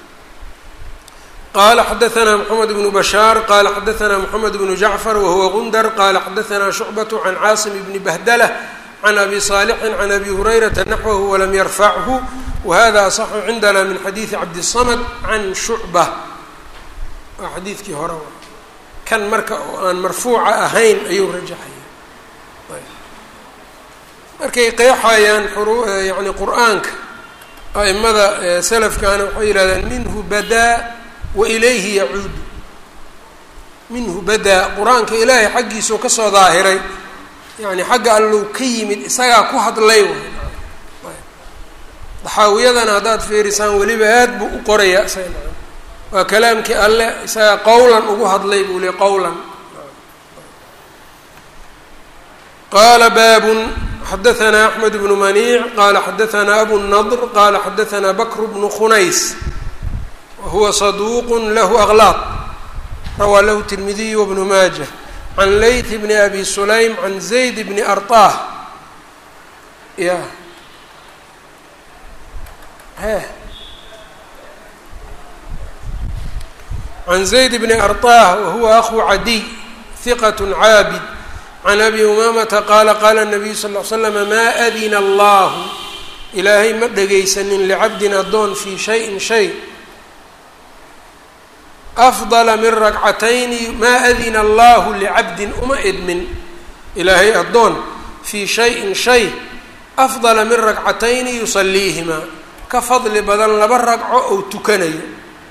qala xadaثna mxamed bnu bashaar qala xadaثna mxamed bnu jacfar wahuwa gundar qala xadaثna shucbaة can caasim bni bahdlah can abi صaalixin can abi hurayrata naxwahu walam yarfachu wahada aصxu cindana min xadiiثi cabdiلsamd can shucba waa xadiidkii hore kan marka oo aan marfuuca ahayn ayuu rajaxaya markay qeexayaan yani qur'aanka aimada salafkana waxay yihahdeen minhu badaa wailayhi yacuudu minhu badaa qur-aanka ilaahay xaggiisuu kasoo daahiray yani xagga allow ka yimid isagaa ku hadlay daxaawiyadana haddaad fiirisaan weliba aad buu u qorayaa isaga waa kalaamkii alle isagaa qowlan ugu hadlay buu li qowlan qaala baabun xadaثna axmed bnu maniic qaala xadaثna abu nadr qaala xadaثna bakr bnu khunays wahuwa saduuq lahu aklaaq rawaa lahu tirmidiy wbnu maaja can layth bni abi sulaym can zayd bni arطah ya he can zayd bni arطah wahuwa ahu cadiy hiqat caabid can abi umamata qaala qaala الnabiyu sal ll ly slama maa adina allahu ilaahay ma dhegaysanin licabdin addoon fii shayin shay afdala min ragcatayni maa adina allahu licabdin uma idmin ilaahay addoon fii shayin shay afdala min ragcatayni yusaliihimaa ka fadli badan laba ragco ou tukanayo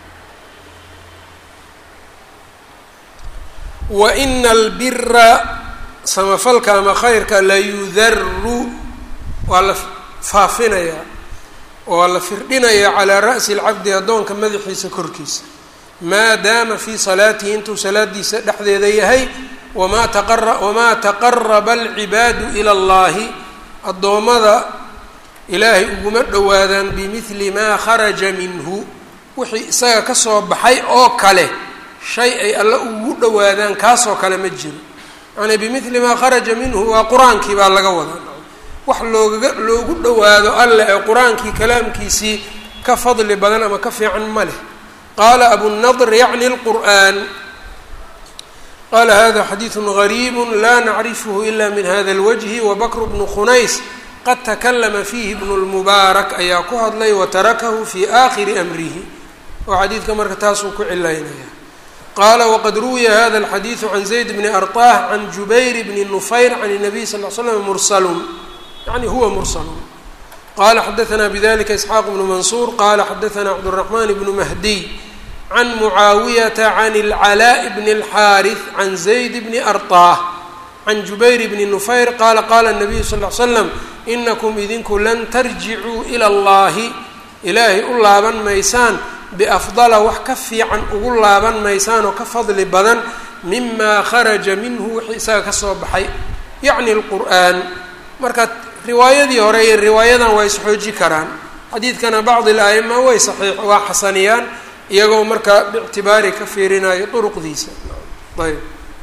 wa ina albira samafalka ama khayrka layudaru waa la faafinayaa waa la firdhinayaa calaa ra'si alcabdi addoonka madaxiisa korkiisa maa daama fii salaatihi intuu salaadiisa dhexdeeda yahay wamaa taqara wamaa taqaraba alcibaadu ila allahi addoommada ilaahay uguma dhowaadaan bimidli maa kharaja minhu wixii isaga kasoo baxay oo kale shay ay alle ugu dhowaadaan kaasoo kale ma jiro yani bimidli maa kharaja minhu waa qur-aankii baa laga wadaa wax loogaga loogu dhowaado alle ee qur-aankii kalaamkiisii ka fadli badan ama ka fiican ma leh qaala abunadr yacni lqur'an qala hada xadiidu gariib la nacrifhu ila min hada اlwجhi wabakr bnu khunays qad takalama fiihi bnu lmubaarak ayaa ku hadlay watarakahu fi aakhiri amrihi oo xadiidka marka taasuu ku cilaynaya qaala waqad ruwiya hada alxadiidu can zayd bni arطah can jubayr bni nufayr can الnabiy sal l slam mursalun yani huwa mursalun qala xadaثna bdlika isxaaq bnu mansuur qala xadaثna cabdالرaحman bnu mahdiy can mucaawiyata can اlcalaaء bni اlxaariث can zayd bni arطah can jubayr bni nufayr qala qala الnabiyu sal ly slam inakum idinku lan tarjicuu ilى اllahi ilaahay u laaban maysaan biafdala wax ka fiican ugu laaban maysaan oo ka fadli badan mima kharaja minhu wixii isaga kasoo baxay yacni اlqur'an marka riwaayadii hore iyo riwaayadan waa isxooji karaan xadiidkana bacdi al-a'ima way saxiix waa xasaniyaan iyagoo markaa bictibaari ka fiirinayo duruqdiisa ayb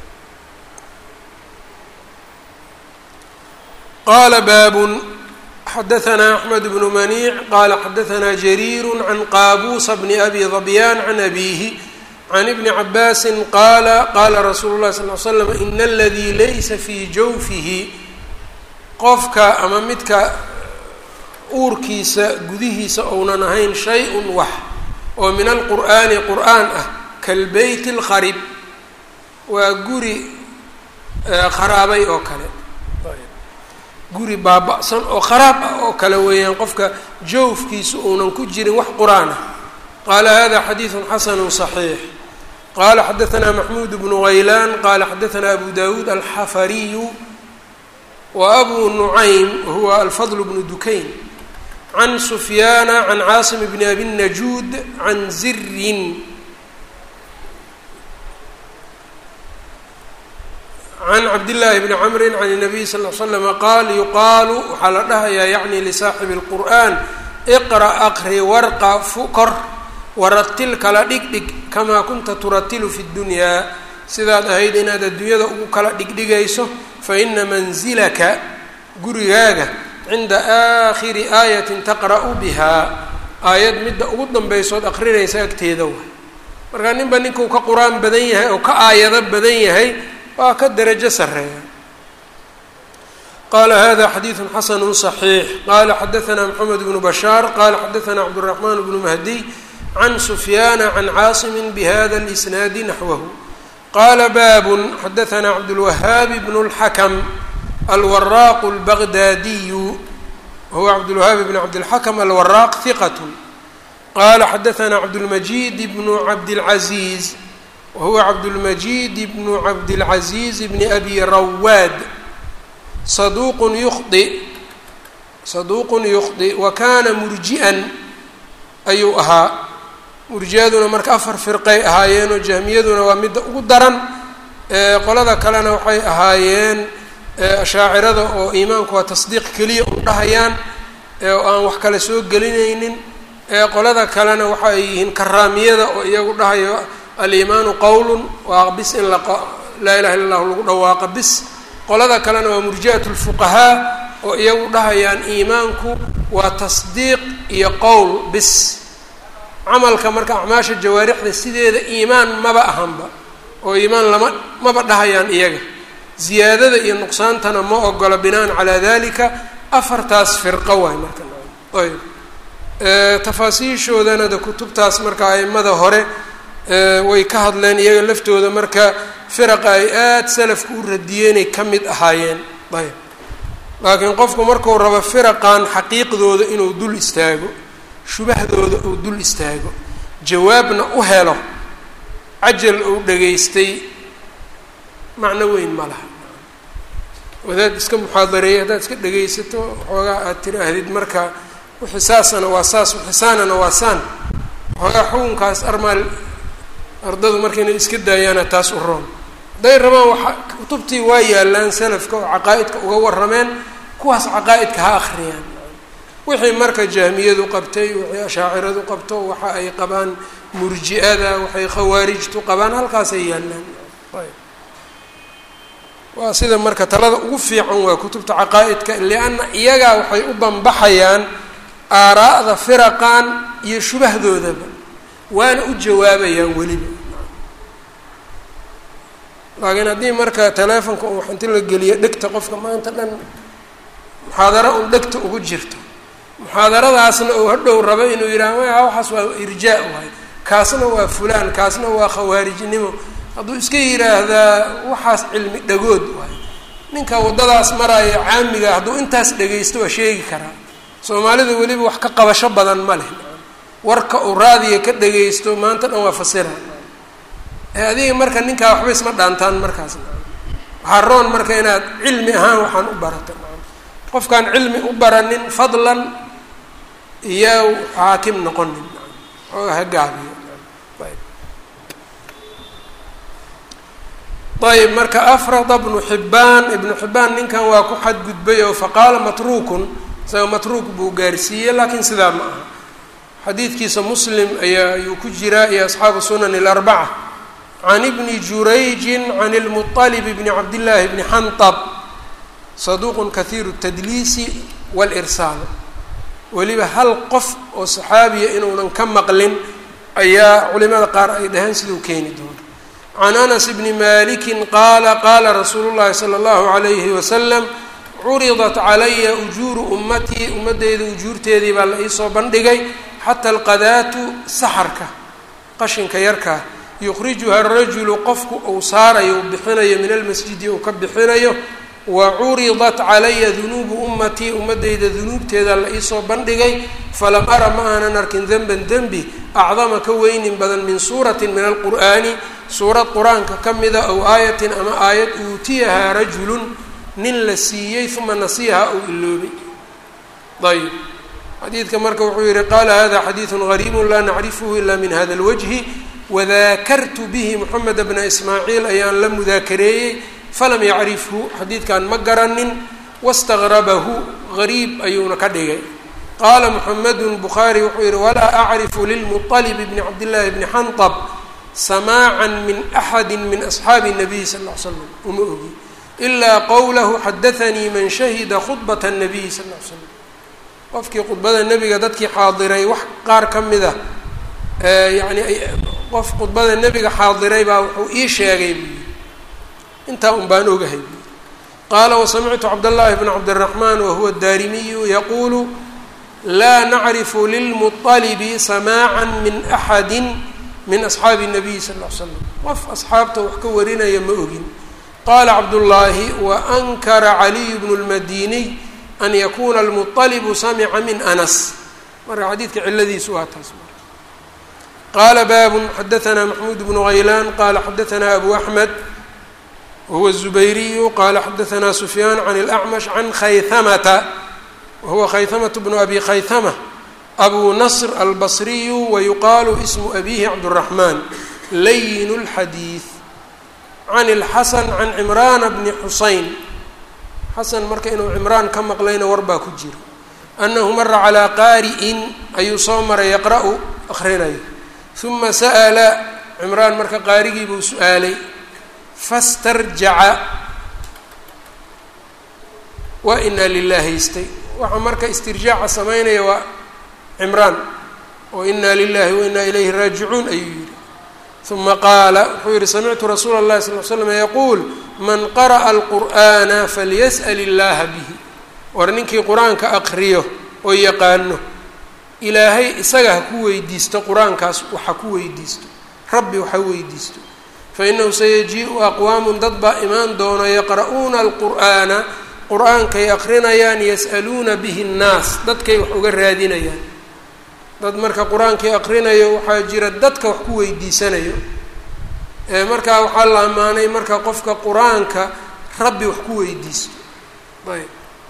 qaala baabun xadaثna أxmed bnu maniic qala xadaثna jariir can qaabuusa bni abi dabyaan can abiihi can ibni cabaasi qaala qaala rasuulu اlahi sal l slam ina aladii laysa fii jawfihi qofka ama midka uurkiisa gudihiisa ounan ahayn shay-un wax oo min alqur'aani qur'aan ah kalbeyt اlkharib waa guri kharaabay oo kale guri baaba-san oo kharaab ah oo kale weeyaan qofka jawfkiisa uunan ku jirin wax qur-aan ah qala hada xadiidu xasanu صaxiix qala xadaثna maxmud bnu غaylan qala xadaثna abu dawuud alxafariyu wa abu nucaym huwa alfadl bnu dukayn can sufyaana can caasim bni abi najuud can zirin can cabdillaahi bni camri can الnabiy sal l slama qaal yuqaalu waxaa la dhahayaa yacni lisaaxibi اlqur'an iqra' aqri warqa fukor waratil kala dhigdhig kamaa kunta turatilu fi اddunyaa sidaad ahayd inaad adduunyada ugu kala dhigdhigayso faina mansilaka gurigaaga cinda aakhiri aayatin taqra'u bihaa aayad midda ugu danbaysood aqrinaysa agteeda waay markaa ninba ninkuu ka qur-aan badan yahay oo ka aayado badan yahay waa ka derajo sareeya qala hada xadiidu xasanu صaxiix qala xadaثna mxamed bnu bashaar qala xadaثna cabdالraxman bnu mahdiy can sufyaana can caasimi bhada اlisnaadi naxwahu qala babun xadaثna cabdulwahaabi bn اlxakm alwaraaq اlbagdaadiyu huwa cabdulwahaabi bn cabdilxakm alwaraaq hiqat qala xadaثna cabdاlmajid bnu cabdاlcaziiz wahuwa cabdulmajid bnu cabdilcaziiz bni abi rawaad saduuqun yukhdi saduuqun yukhdi wa kana murji'an ayuu ahaa murji-aduna marka afar firqay ahaayeenoo jahmiyaduna waa midda ugu daran qolada kalena waxay ahaayeen ashaacirada oo iimaanku waa tasdiiq keliya u dhahayaan oo aan wax kale soo gelinaynin qolada kalena waxa ay yihiin karaamiyada oo iyagu dhahayo aliimaanu qowlun waa bis in laa ilaha illa llahu lagu dhawaaqa bis qolada kalena waa murji'at lfuqahaa oo iyagu dhahayaan iimaanku waa tasdiiq iyo qowl bis camalka marka acmaasha jawaarixda sideeda iimaan maba ahanba oo iimaan lama maba dhahayaan iyaga ziyaadada iyo nuqsaantana ma ogola binaan calaa dalika afartaas firqo waay marka ayb tafaasiishoodana de kutubtaas marka aimada hore way ka hadleen iyaga laftooda marka firaqa ay aada salafka u radiyeenay ka mid ahaayeen ayb laakiin qofku marku rabo firaqan xaqiiqdooda inuu dul istaago shubahdooda uu dul istaago jawaabna u helo cajal uu dhegaystay macno weyn ma laha wadaad iska muxaadareeyay haddaad iska dhegaysato waxoogaa aad tiraahdid marka wixii saasana waa saas wixii saanana waa saan waxoogaa xukunkaas armaal ardadu marka inay iska daayaana taas u roon hadday rabaan waxa kutubtii waa yaalaan salafka oo caqaa'idka uga warrameen kuwaas caqaa'idka ha akhriyaan wixii marka jahmiyadu qabtay wixii ashaaciradu qabto waxa ay qabaan murji-ada waxay khawaarijtu qabaan halkaasay yaalaan waa sida marka talada ugu fiican waa kutubta caqaa'idka lianna iyagaa waxay u banbaxayaan aaraa'da firaqan iyo shubahdoodaba waana u jawaabayaan weliba laakiin haddii marka teleefonka uu inti la geliyo dhegta qofka maanta dhan muxaadaro un dhegta ugu jirto muxaadaradaasna uu hadhow rabo inuu yidhaha ma waxaas waa irjaa waay kaasna waa fulaan kaasna waa khawaarijnimo hadduu iska yidhaahdaa waxaas cilmi dhagood waay ninka waddadaas maraayo caamiga hadduu intaas dhegaysto waa sheegi karaa soomaalida weliba wax ka qabasho badan ma leh warka uu raadiya ka dhagaysto maanta dhan waa fasira ee adiga marka ninkaa waxba isma dhaantaan markaas waxaa roon marka inaad cilmi ahaan waxaan u barata qofkaan cilmi u baranin fadlan iyo xaakim noqonin ooga ha gaabiyo ayb marka afrada bnu xibbaan ibnu xibbaan ninkan waa ku xadgudbay oo faqaala matruukun isaga matruuk buu gaarsiiyey laakiin sidaa ma aha xadiidkiisa muslim ayaa ayuu ku jiraa iyo asxaabu sunan اlarbaca can ibni jurayjin can اlmuطalib bni cabdillaahi bni xantab saduuqun kahiiru اtadliisi wاlirsaal weliba hal qof oo saxaabiya inuunan ka maqlin ayaa culimada qaar ay dhaheen siduu keeni doono can anas bni maliki qaala qaala rasuulu llahi salى اllahu alayhi wasalam curidat calaya ujuuru ummatii ummadeyda ujuurteedii baa la iisoo bandhigay xata alqadaatu saxarka qashinka yarkaa yukhrijuha arajulu qofku uu saarayo uu bixinayo min almasjidi uu ka bixinayo wa curidat calaya dunuubu ummatii ummadeyda dunuubteeda la iisoo bandhigay falam ara ma aanan arkin denban dembi acdama ka weynin badan min suuratin min alqur'aani suurad qur-aanka ka mida ow aayatin ama aayad uutiyahaa rajulun nin la siiyey uma nasiyaha ou iloobay ayb xadiidka marka wuxuu yihi qaala hada xadiidu gariibu laa nacrifuhu ila min hada اlwajhi wadaakartu bihi moxamed bna ismaaciil ayaan la mudaakareeyey falam yacrifhu xadiidkan ma garanin wastaqrabahu gariib ayuuna ka dhigay qaala moxamedu bukhaari wuxuu yihi walaa acrifu lilmuطalib bni cabdillaahi bni xanطab samaacan min axadi min asxaabi الnabiy sal ll ly slam uma ogi ilaa qowlahu xadaanii man shahida khudbat الnabiy sal ll ly slam qofkii khudbada nebiga dadkii xaadiray wax qaar ka mida yani qof khudbada nebiga xaadiray baa wuxuu ii sheegay buu yii intaa un baan ogahay buu qaala wasamictu cabdاllahi bn cabdالraxman wahuwa daarimiyu yaquulu laa nacrifu lilmuطalibi samaaca min axadi min asxaabi الnabiy sal ll ly slam qof asxaabta wax ka warinaya ma ogin qaala cabdullaahi waankara caliyu bnu اlmadiniy an yakuna almuطalibu samica min anas marka xadiidka ciladiisu waa taas qaala baabun xadaanaa maxmuud bnu haylaan qaala xadaanaa abu axmed wahuwa الzubayriyu qaala xadaanaa sufyaan can اlأcmash can khayhamata wahuwa khayhamatu bnu abi khayhama abu nasr albasriyu wayuqaalu ismu abihi cabdالraxmaan layin اlxadiid can اlxasan can cimraana bni xusayn xasan marka inuu cimraan ka maqlayna war baa ku jiro annahu mara calaa qaari'in ayuu soo maray yaqra-u akrinayo uma sa'ala cimraan marka qaarigii buu su-aalay fastarjaca waa inaa lilah haystay waxaa marka istirjaaca samaynaya waa cimraan oo inaa lilahi wa inaa ilayhi raajicuun ayuu yihi uma qaala wuxuu yihi samictu rasuula اllahi sal l slam yaquul man qara'a alqur'ana falyas'al illaha bihi war ninkii qur-aanka aqriyo oo yaqaano ilaahay isaga ha ku weydiisto qur-aankaas waxa ku weydiisto rabbi waxa weydiisto fainahu sayajii'u aqwaamun dad baa imaan doono yaqra'uuna alqur'aana qur-aankay aqrinayaan yas'aluuna bihi nnaas dadkay wax uga raadinayaan dad marka qur-aankii aqrinayo waxaa jira dadka wax ku weydiisanayo markaa waxaa la ammaanay marka qofka qur-aanka rabbi wax ku weydiisto ayb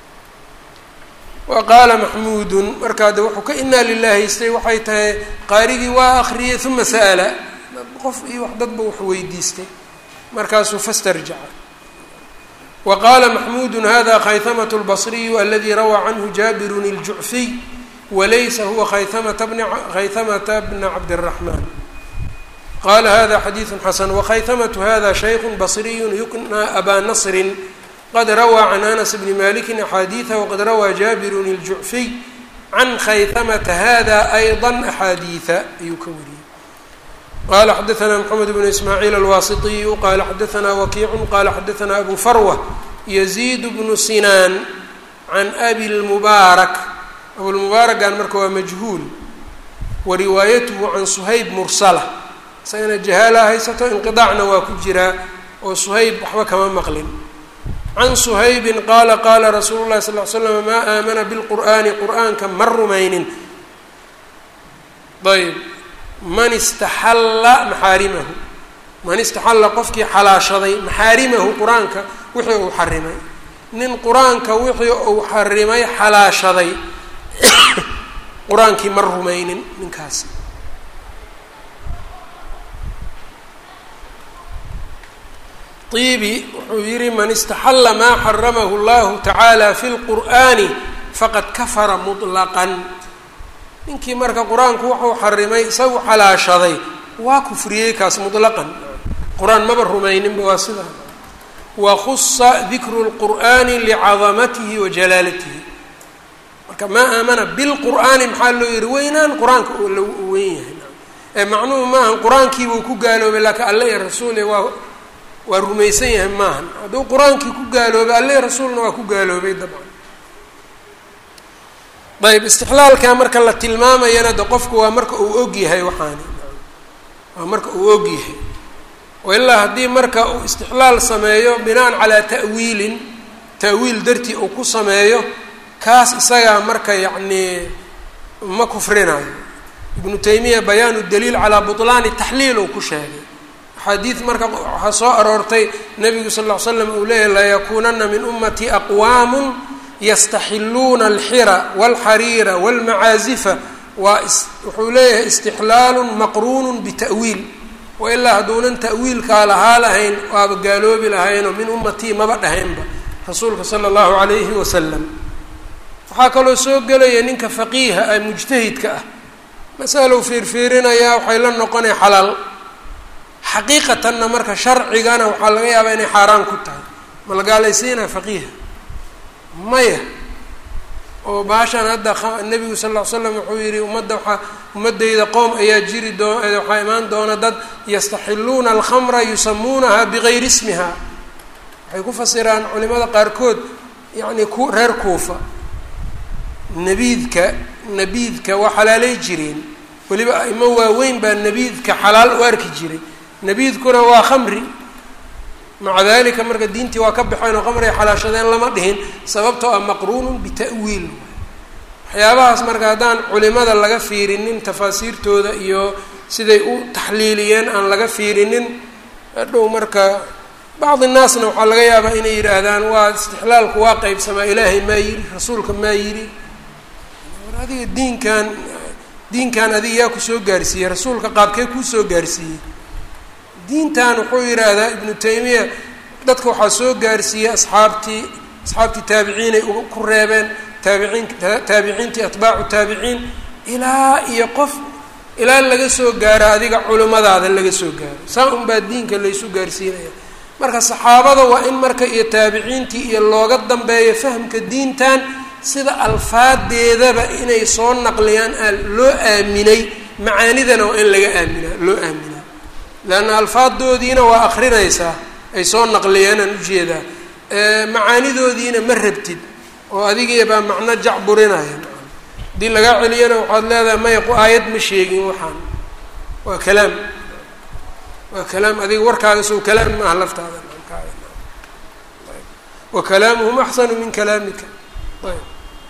wa qaala maxmuudun markaa de wuxuu ka inaa lilah haystay waxay tahay qaarigii waa akriyay uma sa'ala qof iyo wax dadba wax weydiistay markaasuu fastarjaca wa qaala maxmuudu hada khayhamatu lbasriyu aladi rawaa canhu jaabirun iljucfiy walaysa huwa khayhamata bna khayhamata bna cabdiraxmaan qala hada xadiidu xasan wakhayhamatu hada shayku basriyu yuknaa abaa nasrin qad rawaa can anas bni maliki axaadiida waqad rawaa jaabirun iljucfiy can khayhamata hada ayضa axaadiida ayuu ka wariyey qala xadaanaa mxamed bnu ismaaciil alwaasitiyu qala xadaanaa wakiicu qala xadaanaa abu farwa yaziid bnu sinaan can abi lmubaarak abulmubaarakan marka waa majhuul wa riwaayatuhu can suhayb mursala isagana jahaala haysato inqidaacna waa ku jiraa oo suhayb waxba kama maqlin can suhaybin qaala qaala rasuulu llahi sal l slam maa aamana bilqur'aani qur'aanka ma rumaynin ayb man istaxalla maxaarimahu man istaxalla qofkii xalaashaday maxaarimahu qur-aanka wixii uu xarimay nin qur-aanka wixii uu xarimay xalaashaday qur-aankii ma rumaynin ninkaasi ibi wuxuu yihi man istaxalla maa xaramahu llahu tacaala fi lqur'ani faqad kafara muطlaqan ninkii marka qur-aanku wuxuu xarimay isagu xalaashaday waa kufriyey kaas muطlaqan qur-aan maba rumayninba waa sidaa wakhusa dikru lqur'ani licadamatihi wa jalaalatihi marka maa aamana bilqur'aani maxaa loo yihi weynaan qur-aanka la weyn yahay ee macnuhu maaha qur-aankiibuu ku gaaloobay laakiin alle iyo rasuul waa waa rumaysan yahay maahan hadduu qur-aankii ku gaaloobay alle rasuulna waa ku gaaloobay dabcan ayb istixlaalkaa marka la tilmaamayana de qofku waa marka uu og yahay waxaani waa marka uu og yahay oo ilaa haddii marka uu istixlaal sameeyo binaan calaa ta'wiilin ta'wiil dartii uu ku sameeyo kaas isagaa marka yacnii ma kufrinayo ibnu taymiya bayaanu daliil calaa butlaani taxliil uu ku sheegay axaadiid marka waxaa soo aroortay nebigu sal ll ly slam uu leeyahy layakuunana min ummatii aqwaamun yastaxiluuna alxira walxariira walmacaazifa waa wuxuu leeyahay istixlaalun maqruunun bita'wiil wailaa hadduunan ta'wiilkaa lahaa lahayn waaba gaaloobi lahaynoo min ummatii maba dhahaynba rasuulka sala allahu calayhi wasalam waxaa kaloo soo gelaya ninka faqiiha ah mujtahidka ah masalow fiirfiirinayaa waxay la noqonaya xalaal xaqiiqatanna marka sharcigana waxaa laga yaabaa inay xaaraan ku tahay ma la gaalaysiinaa faqiiha maya oo baashan hadda nebigu sal ll ly slam wuxuu yihi ummadda waxaa ummaddayda qoom ayaa jiri doo waxaa imaan doona dad yastaxiluuna alkhamra yusamuunaha bigayri ismiha waxay ku fasiraan culimada qaarkood yacni ku reer kuufa nabiidka nabiidka waa xalaalay jireen weliba aimo waaweyn baa nabiidka xalaal u arki jiray nabiidkuna waa khamri maca dalika marka diintii waa ka baxeen oo khamri ay xalaashadeen lama dhihin sababtoo ah maqruunun bita'wiil waxyaabahaas marka haddaan culimada laga fiirinin tafaasiirtooda iyo siday u taxliiliyeen aan laga fiirinin hadhow marka bacdi naasna waxaa laga yaabaa inay yidhaahdaan waa istixlaalku waa qeybsamaa ilaahay maa yidhi rasuulka maa yidhi adiga diinkan diinkan adiga yaa kusoo gaarsiiyey rasuulka qaabkee kuusoo gaarsiiyey diintan wuxuu yidhaahdaa ibnu taymiya dadka waxaa soo gaarsiiyey asxaabtii asxaabtii taabiciinay ku reebeen taabiciin taabiciintii atbaacu taabiciin ilaa iyo qof ilaa laga soo gaaro adiga culimmadaada laga soo gaaro saa unbaa diinka laysu gaarsiinaya marka saxaabada waa in marka iyo taabiciintii iyo looga dambeeyo fahamka diintan sida alfaadeedaba inay soo naqliyaan loo aaminay macaanidana waa in laga aaminaa loo aaminaa leanna alfaadoodiina waa akrinaysaa ay soo naqliyeen aan ujeedaa macaanidoodiina ma rabtid oo adigii baa macno jacburinaya haddii lagaa celiyana waxaad leedahay maya aayad ma sheegin waxaan waa kalaam waa kalaam adiga warkaaga sow kalaam maaha laftaada wa kalaamuhum axsanu min kalaamika ayb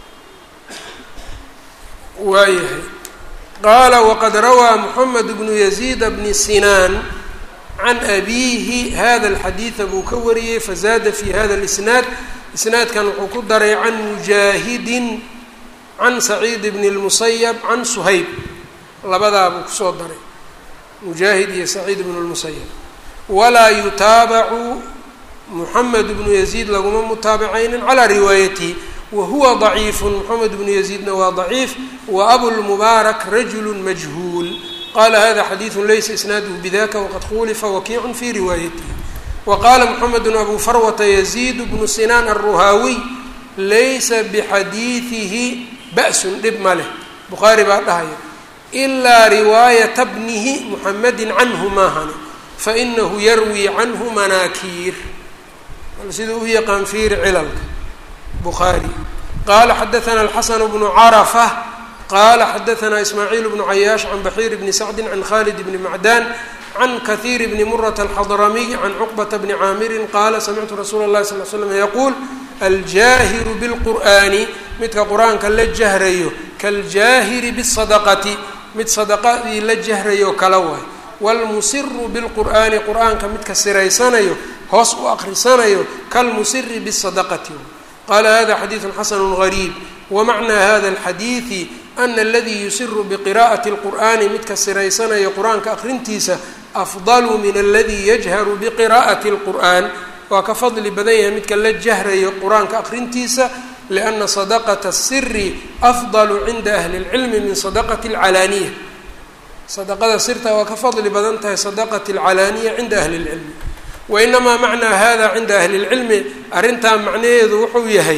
waayahay qaala waqad rawaa moxamed bnu yaziid bni sinaan can abiihi hada alxadiida buu ka wariyey fazaada fi hada lisnaad isnaadkan wuxuu ku daray can mujaahidin can saciid bni lmusayab can suhayb labadaa buu kusoo daray mujaahid iyo saciid bnu lmusayab walaa yutaabacu moxamed bnu yaziid laguma mutaabacaynin calaa riwaayatihi wahuwa ضaciifu moxamed bnu yaziidna waa ضaciif wa abulmubaarak rajulu majhuul qala hada xadiidu laysa isnaaduhu bidaka waqad khulifa wakiicu fi riwaayatihi wa qaala moxamedu abu farwata yaziid bnu sinaan aلruhaawiy laysa bixadiidihi ba'sun dhib ma leh bukhaari baa dhahaya ilaa riwaayata bnihi muxamedi canhu maahani fainahu yarwi canhu manaakiir siduu u yaqaan fiiri cilalka bukhaari qaala xadaana alxasanu bnu carafa qaala xadaana ismaaciil bnu cayaash can baxiir bni sacdi can khalid bni macdan can kahiir bni murata alxadramiy can cuqbata bni caamirin qaala samictu rasuula اllahi sal l slam yaquul aljaahiru bilqur'aani midka qur-aanka la jahrayo kaaljaahiri bisadaqati mid sadaqadii la jahrayo kala waay waalmusiru bilqur'aani qur-aanka midka siraysanayo hoos u akrisanayo kalmusiri bisadaqati qala hada xadiidu xasanu gariib wamacnaa hada alxadiidi ana aladii yusiru biqira'ati اlqur'ani midka siraysanayo qur-aanka akrintiisa afdalu min aladii yajharu biqira'ati اlqur'an waa ka fadli badan yahay midka la jahrayo qur-aanka akrintiisa liana sadaqata الsiri afdalu cinda ahli اlcilmi min sadaqati اlcalaaniya sadaqada sirta waa ka fadli badan tahay sadaqati اlcalaaniya cinda ahli اlcilmi wainamaa macnaa hada cinda ahli اlcilmi arrintaa macnaheedu wuxuu yahay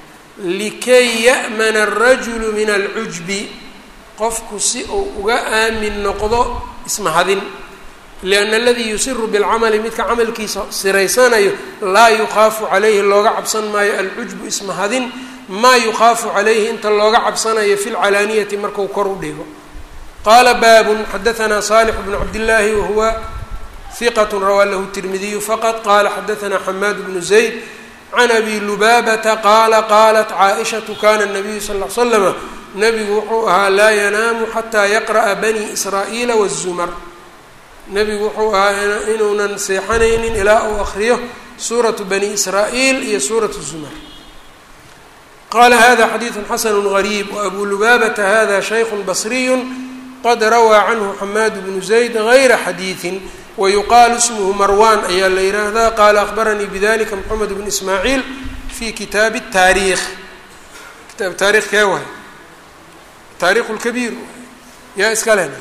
likay ya'mana الrajulu min alcujbi qofku si uu uga aamin noqdo ismahadin lianna aladii yusiru bilcamali midka camalkiisa siraysanayo laa yukhaafu calayhi looga cabsan maayo alcujbu ismahadin maa yukhaafu calayhi inta looga cabsanayo fi lcalaaniyati marku kor u dhigo qaala baabun xadaanaa saalix bnu cabdillaahi wahuwa hiqat rawaa lahu tirmidiyu faqad qala xadaanaa xamaad bnu zayd can abi lubaabata qaala qaalat caaishatu kana nabiyu sal l slama nebigu wuxuu ahaa laa yanaamu xataa yaqra'a bani israa'iila wazumar nebigu wuxuu ahaa inuunan seexanaynin ilaa uu akriyo suuratu bani israa'iil iyo suuratu zumar qala hada xadiidu xasanu gariib waabuu lubaabata hada shaykhu basriyu qad rawaa canhu xamaad bnu zayd gayra xadiidin wayuqaalu ismuhu marwan ayaa la yidhaahdaa qaala akhbaranii bidalika moxamed bn ismaaciil fi kitaabi taariikh kitaab taarikh kee waay taarikhu lkabiir yaa iska lena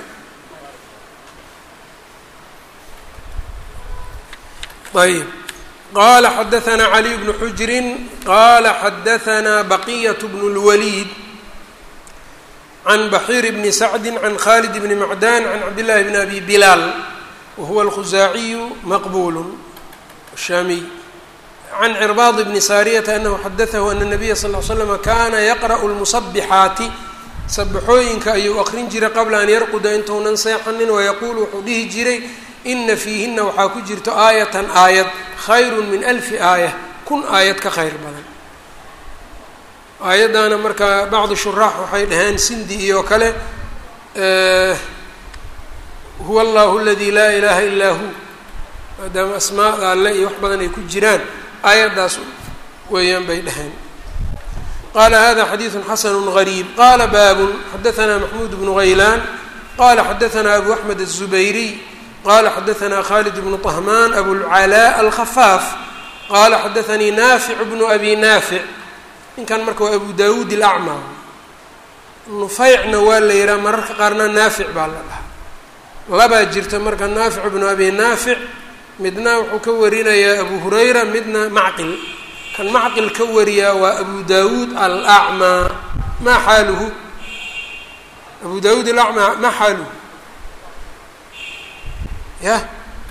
ayb qala xadaanaa caliy bnu xujrin qala xadaanaa baqiyat bnu اlwaliid can baxiir bni sacdi can khalid bni macdan can cabdillahi bni abi bilaal wahuwa alkhusaaciyu maqbulu shaamiy can cirbaad bni saariyata anahu xadatahu ana nabiya sal l slama kana yaqra'u lmusabixaati sabaxooyinka ayuu aqrin jiray qabla an yarquda intuunan seexanin wayaquulu wuxuu dhihi jiray ina fiihina waxaa ku jirto aayatan aayad khayru min alfi aaya kun aayad ka khayr badan aayaddaana marka bacdu shuraax waxay dhaheen sindi iyo kale huwa allahu aladi laa ilaha illaa hu maadaama asmaada alle iyo wax badan ay ku jiraan aayaddaas weeyaan bay dhaheen qala hada xadiidu xasanu gariib qala baabun xadaanaa maxmuud bnu haylaan qala xadaanaa abu axmed aلzubayriy qala xadaanaa khalid bnu طahmaan abulcalaa alkhafaaf qala xadaanii naafic bnu abi naafic ninkan marka waa abu dawuud ilacma nufaycna waa la yihaha mararka qaarna naafic baa la dhahaa labaa jirta marka naafic bnu abi naafic midna wuxuu ka warinayaa abu hurayra midna macqil kan macqil ka wariyaa waa abu dawuud alacmaa maa xaaluhu abu dawuud alacmaa maa xaaluhu yah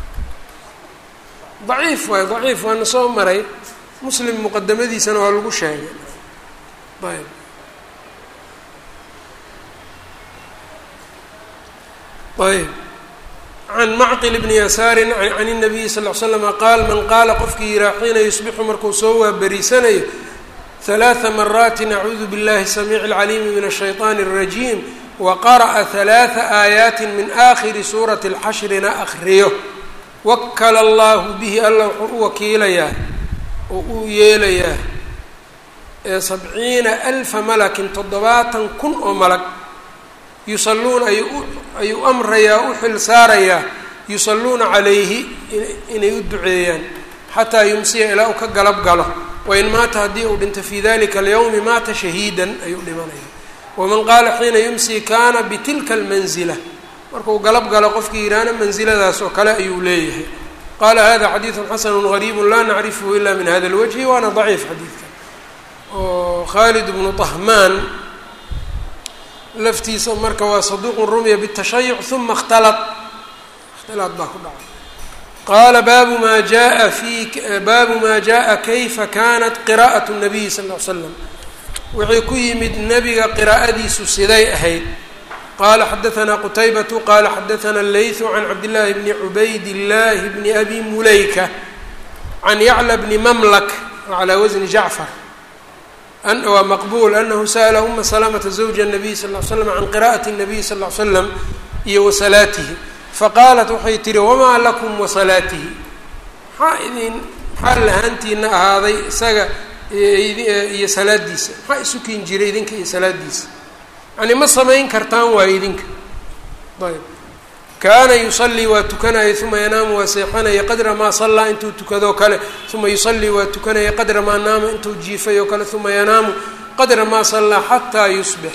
daciif waay daciif waana soo maray muslim muqadamadiisana waa lagu sheegay ayb ayb can macqil bni yasaarin can الnabiyi sal ll ly slama qaal man qaala qofkii yihaa xiina yusbixu markuu soo waaberiisanayo ثalaaثa maraati acuudu biاllahi الsamiici اlcaliimi min الshayطaani الrajiim waqara'a ثalaaثa aayaati min aakhiri suurati اlxashrina akriyo wakala allahu bihi alla wuxuu u wakiilayaa oo uu yeelayaa ee sabciina alfa malakin toddobaatan kun oo malag yusalluuna ayuu ayuu amrayaa u xil saarayaa yusalluuna calayhi inay u duceeyaan xataa yumsiya ilaa uu ka galab galo wain maata haddii uu dhinto fii dalika alyawmi maata shahiidan ayuu dhimanaya waman qaala xiina yumsi kaana bitilka almanzila markuu galab galo qofkii yidhaahna mansiladaas oo kale ayuu leeyahay qaala hada xadiidu xasanu gariibu laa nacrifhu ila min hada lwajhi waana daciif xadiidka oo khaalid bnu طahmaan laftiisa marka waa saduuqun rumiya bالtashayuc uma اkhtalad اkhtilaad baa ku dhacay qaala baabu ma jaa fi baabu ma jaءa kayfa kanat qira'aة الnabiyi sal ll ly slam wixii ku yimid nebiga qiraa'adiisu siday ahayd qala xadaثna qtaybة qala xadaثna اleyث can cabdالlahi bni cubayd الlahi bni abi mulayka can yaclى bni mamlak calى wasni jacfar waa maqbul anahu sa'la uma salamta zawja الnabiy sal ly slam can qira'ati الnabiy sal ly slam iyo wasalaatihi faqaalat waxay tihi wamaa lakum wasalaatihi maxaa idin maxaa lahaantiina ahaaday isaga iyo salaadiisa maxaa isu kin jiray idinka iyo salaadiisa yani ma samayn kartaan waayo idinka ayb kaana yusallii waa tukanaya uma yanaamu waa seexanaya qadra maa sallaa intuu tukadoo kale uma yusallii waa tukanaya qadra maa naama intuu jiifay oo kale uma yanaamu qadra maa sallaa xataa yusbix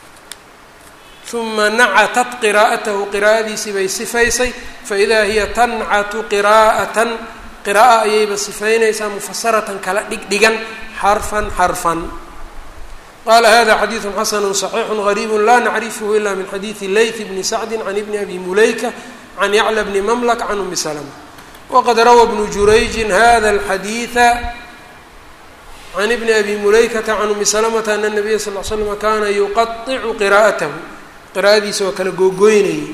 uma nacatat qiraa'atahu qiraa'adiisii bay sifaysay faidaa hiya tancatu qiraa'atan qira'a ayayba sifaynaysaa mufasaratan kala dhigdhigan xarfan xarfan qala hada xadiidu xasanu صaxiixu غariib la nacrifhu ila min xadiidi layth bni sacdi can ibni abi mulayka can yacla bni mamlak can umi slma waqad rawى bnu jurayji hada اlxadiiثa can ibni abi mulaykata can umi slmta ana الnabiya sal l slm kana yuqaطicu qira'atahu qira'adiisa waa kala googoynayay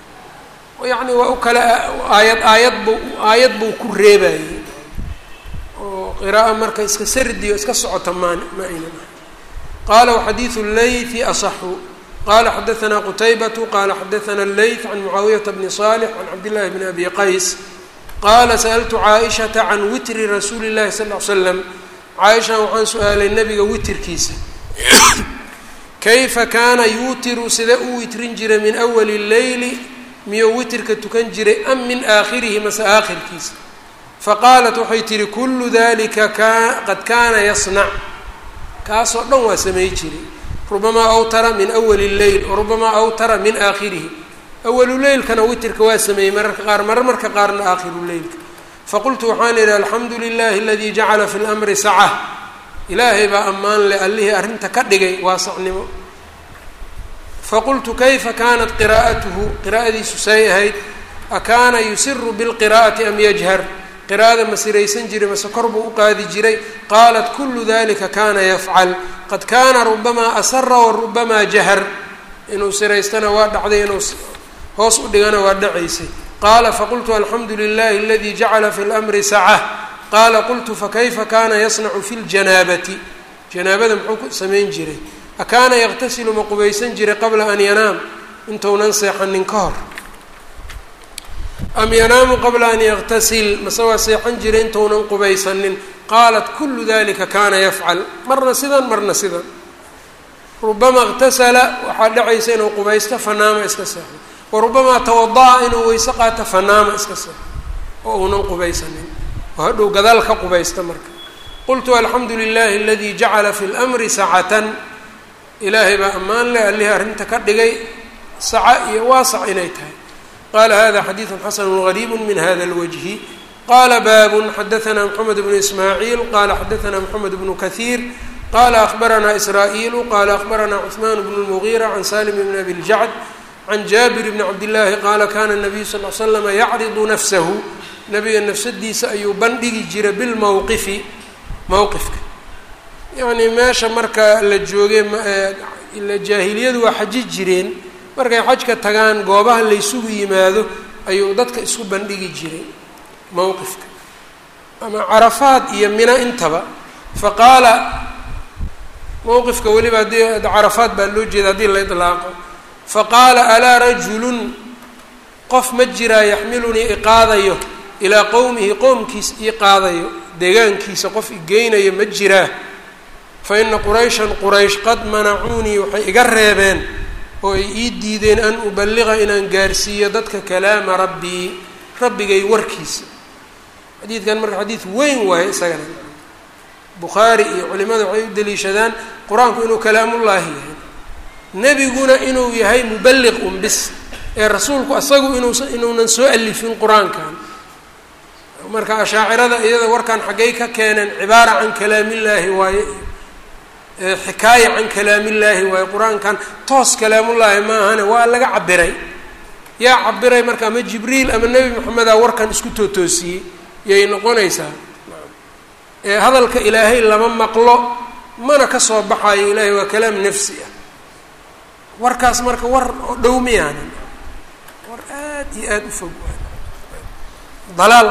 yani waa u kala aayad aayad bu aayad buu ku reebayey oo qira'a marka iska sardiyo iska socota maan ma aynan ahay qaala waxadiidu leythi asaxu qala xadaanaa qutaybatu qala xadaana leyth can mucaawiyata bni salix can cabdillahi bni abi qays qaala sa'altu caaishata can witri rasuuli llahi sal l slam caaishan waxaan su-aalay nabiga witirkiisa kayfa kaana yuutiru sida u witrin jiray min awali leyli miyuu witirka tukan jiray am min aakhirihi mase aakhirkiisa faqaalat waxay tihi kullu dalika qad kaana yasnac kaasoo dhan waa samay jiray rubamaa awtara min awali leyl rubamaa awtara min aakhirihi awalu leylkana witirka waa sameeyey mararka qaar marar marka qaarna aakhiru leylka faqultu waxaan idhi alxamdu lilahi aladii jacala fi lmri saca ilaahay baa ammaan leh allihii arrinta ka dhigay waasacnimo faqultu kayfa kaanat qiraa'atuhu qiraa'adiisu say ahayd akaana yusiru bilqiraa'ati am yajhar qiraa'ada ma siraysan jiray mase kor buu u qaadi jiray qaalat kulu dalika kana yafcal qad kaana rubamaa asara wa rubamaa jahar inuu siraystana waa dhacday inuu hoos u dhigana waa dhacaysay qaala faqultu alxamdu lilahi aladii jacala fi lmri saca qaala qultu fakayfa kana yasnacu fi ljanaabati janaabada muxuu ku samayn jiray akaana yaqtasilu ma qubaysan jiray qabla an yanaam intuunan seexanin ka hor am yanaamu qabla an yaqtasil mase waa seexan jiray intuunan qubaysanin qaalat kulu dalika kana yafcal marna sidan marna sidan rubama اqtasala waxaa dhacaysa inuu qubaysto fanaama iska seexdo wa rubamaa tawada'a inuu weyse qaato fanaama iska seexdo oo uunan qubaysanin oo hadhow gadaal ka qubaysta marka qultu alxamdu lilahi aladii jacala fi lmri sacatan ilaahay baa ammaan leh allihii arrinta ka dhigay saca iyo waasac inay tahay qala hada xadiidu xasanu gariibu min hada اlwajhi qala baabun xadaana mxamed bnu ismaaciil qala xadaana mxamed bnu kahiir qala ahbarana israa'iilu qala ahbarana cuثman bnu lmugiira can salim bn abi ljacd can jaabir bni cabdillaahi qaala kana nabiyu sal l slama yacridu nafsahu nabiga nafsadiisa ayuu bandhigi jiray bilmowqifi mowqifka yacnii meesha marka la joogay ila jaahiliyadu waa xaji jireen markay xajka tagaan goobaha laysugu yimaado ayuu dadka isku bandhigi jiray mowqifka ama carafaad iyo mina intaba fa qaala mowqifka weliba haddii carafaad baa loo jeeda haddii la idlaaqo fa qaala alaa rajulun qof ma jiraa yaxmilunii iqaadayo ilaa qowmihi qowmkiis ii qaadayo deegaankiisa qof igeynayo ma jiraa fa ina qurayshan quraysh qad manacuunii waxay iga reebeen oo ay ii diideen an ubaliqa inaan gaarsiiyo dadka kalaama rabbii rabbigay warkiisa xadiidkan marka xadiid weyn waayo isagana bukhaari iyo culimada waxay u daliishadaan qur-aanku inuu kalaamullaahi yahay nebiguna inuu yahay mubaliq un bis ee rasuulku asagu inuusa inuunan soo alifin qur-aankan marka ashaacirada iyada warkan xaggay ka keeneen cibaara can kalaamillaahi waaye xikaaya can kalaamillaahi waaye qur-aankan toos kalaamullaahi ma ahane waa laga cabiray yaa cabiray marka ama jibriil ama nebi maxameda warkan isku tootoosiyey yay noqonaysaa ee hadalka ilaahay lama maqlo mana ka soo baxayo ilaahay waa kalaam nafsi ah warkaas marka war oo dhow miyaanan war aad iyo aada u fog dalaal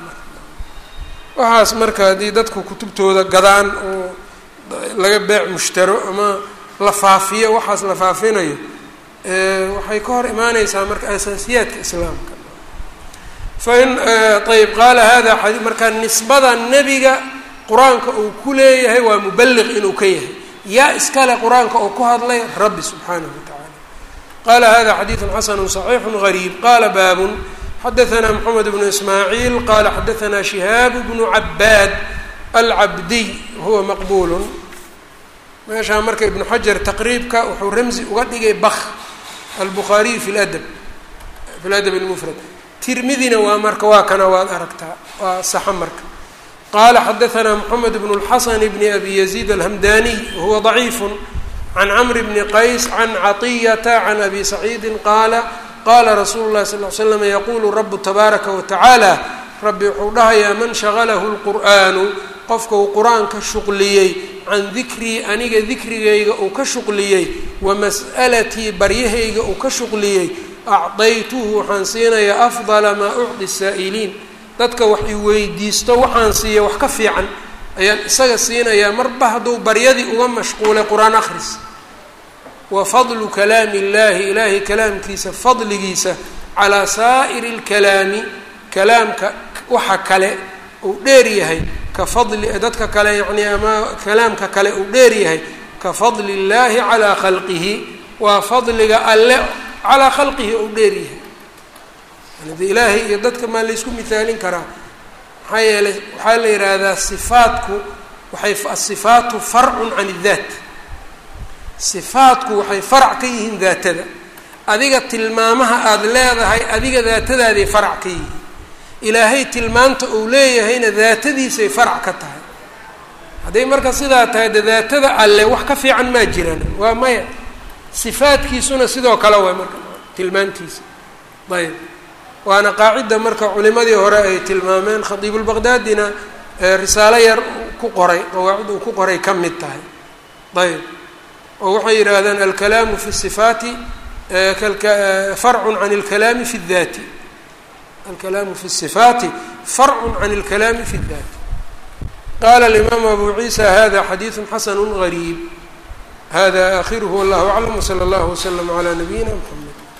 waxaas marka haddii dadku kutubtooda gadaan oo laga beec mushtaro ama la faafiyo waxaas la faafinayo waxay ka hor imaaneysaa marka asaasiyaadka islaamka fain ayb qaala hada xadii marka nisbada nebiga qur-aanka uu ku leeyahay waa mubaliq inuu ka yahay yaa iskale qur-aanka oo ku hadlay rabbi subxaanahu watacaala qala hada xadiidu xasanu صaxiixu gariib qala baabun xadaana mxamed bnu ismaaciil qala xadaana shihaab bnu cabaad alcabdiy huwa maqbulun meeshaa marka ibnu xajar taqriibka wuxuu ramzi uga dhigay bak albukhaariy fi ladab fi ladab lmufrad tirmidina waa marka waa kana waad aragtaa waa saxa marka qala xadaana mxamed bn اlxasan bni abi yaziid alhamdaniy wahuwa ضaciif can cmr bni qays can caطiyata can abi saciidi qaala qala rasuulu اlahi sal ly slam yaqulu rabu tabaaraka watacaala rabbi wuxuu dhahayaa man shagalahu اlqur'aanu qofka uu qur-aanka shuqliyey can dikrii aniga dikrigayga uu ka shuqliyey wa mas'alatii baryahayga uu ka shuqliyey acdaytuhu waxaan siinayaa afdala maa ucdi saa'iliin dadka wax i weydiisto waxaan siiya wax ka fiican ayaan isaga siinayaa marba hadduu baryadii uga mashquulay qur-aan akhris wa fadlu kalaami illaahi ilaahay kalaamkiisa fadligiisa calaa saa'iri lkalaami kalaamka waxa kale uu dheer yahay ka fadli dadka kale yacni ama kalaamka kale uu dheer yahay ka fadli illaahi calaa khalqihi waa fadliga alle calaa khalqihi uu dheer yahay yani de ilaahay iyo dadka maa laysku mihaalin karaa maxaa yeelay waxaa la yidhaahdaa sifaatku waxay asifaatu farcun can iddaat sifaatku waxay farac ka yihiin daatada adiga tilmaamaha aada leedahay adiga daatadaaday farac ka yihiin ilaahay tilmaanta uu leeyahayna daatadiisay farac ka tahay hadday marka sidaa tahay de daatada alle wax ka fiican maa jiraan waa maya sifaadkiisuna sidoo kale way marka tilmaantiisa ayb waana qaacida marka culimadii hore ay tilmaameen khadiibulbaqdaadina risaalo yar ku qoray qawaacid uu ku qoray ka mid tahay ayb oo waxay yidhaahdeen alkalaamu fi sifaati farcun can اlkalaami fi اdaati alkalaamu fi الصifaati farcu can اlkalaami fi اdaati qala اlimaamu abu ciisa hada xadiiثu xasanu غariib hada akhiruhu wallah aclam wslى اllah wslm عlى nabiyina mxamed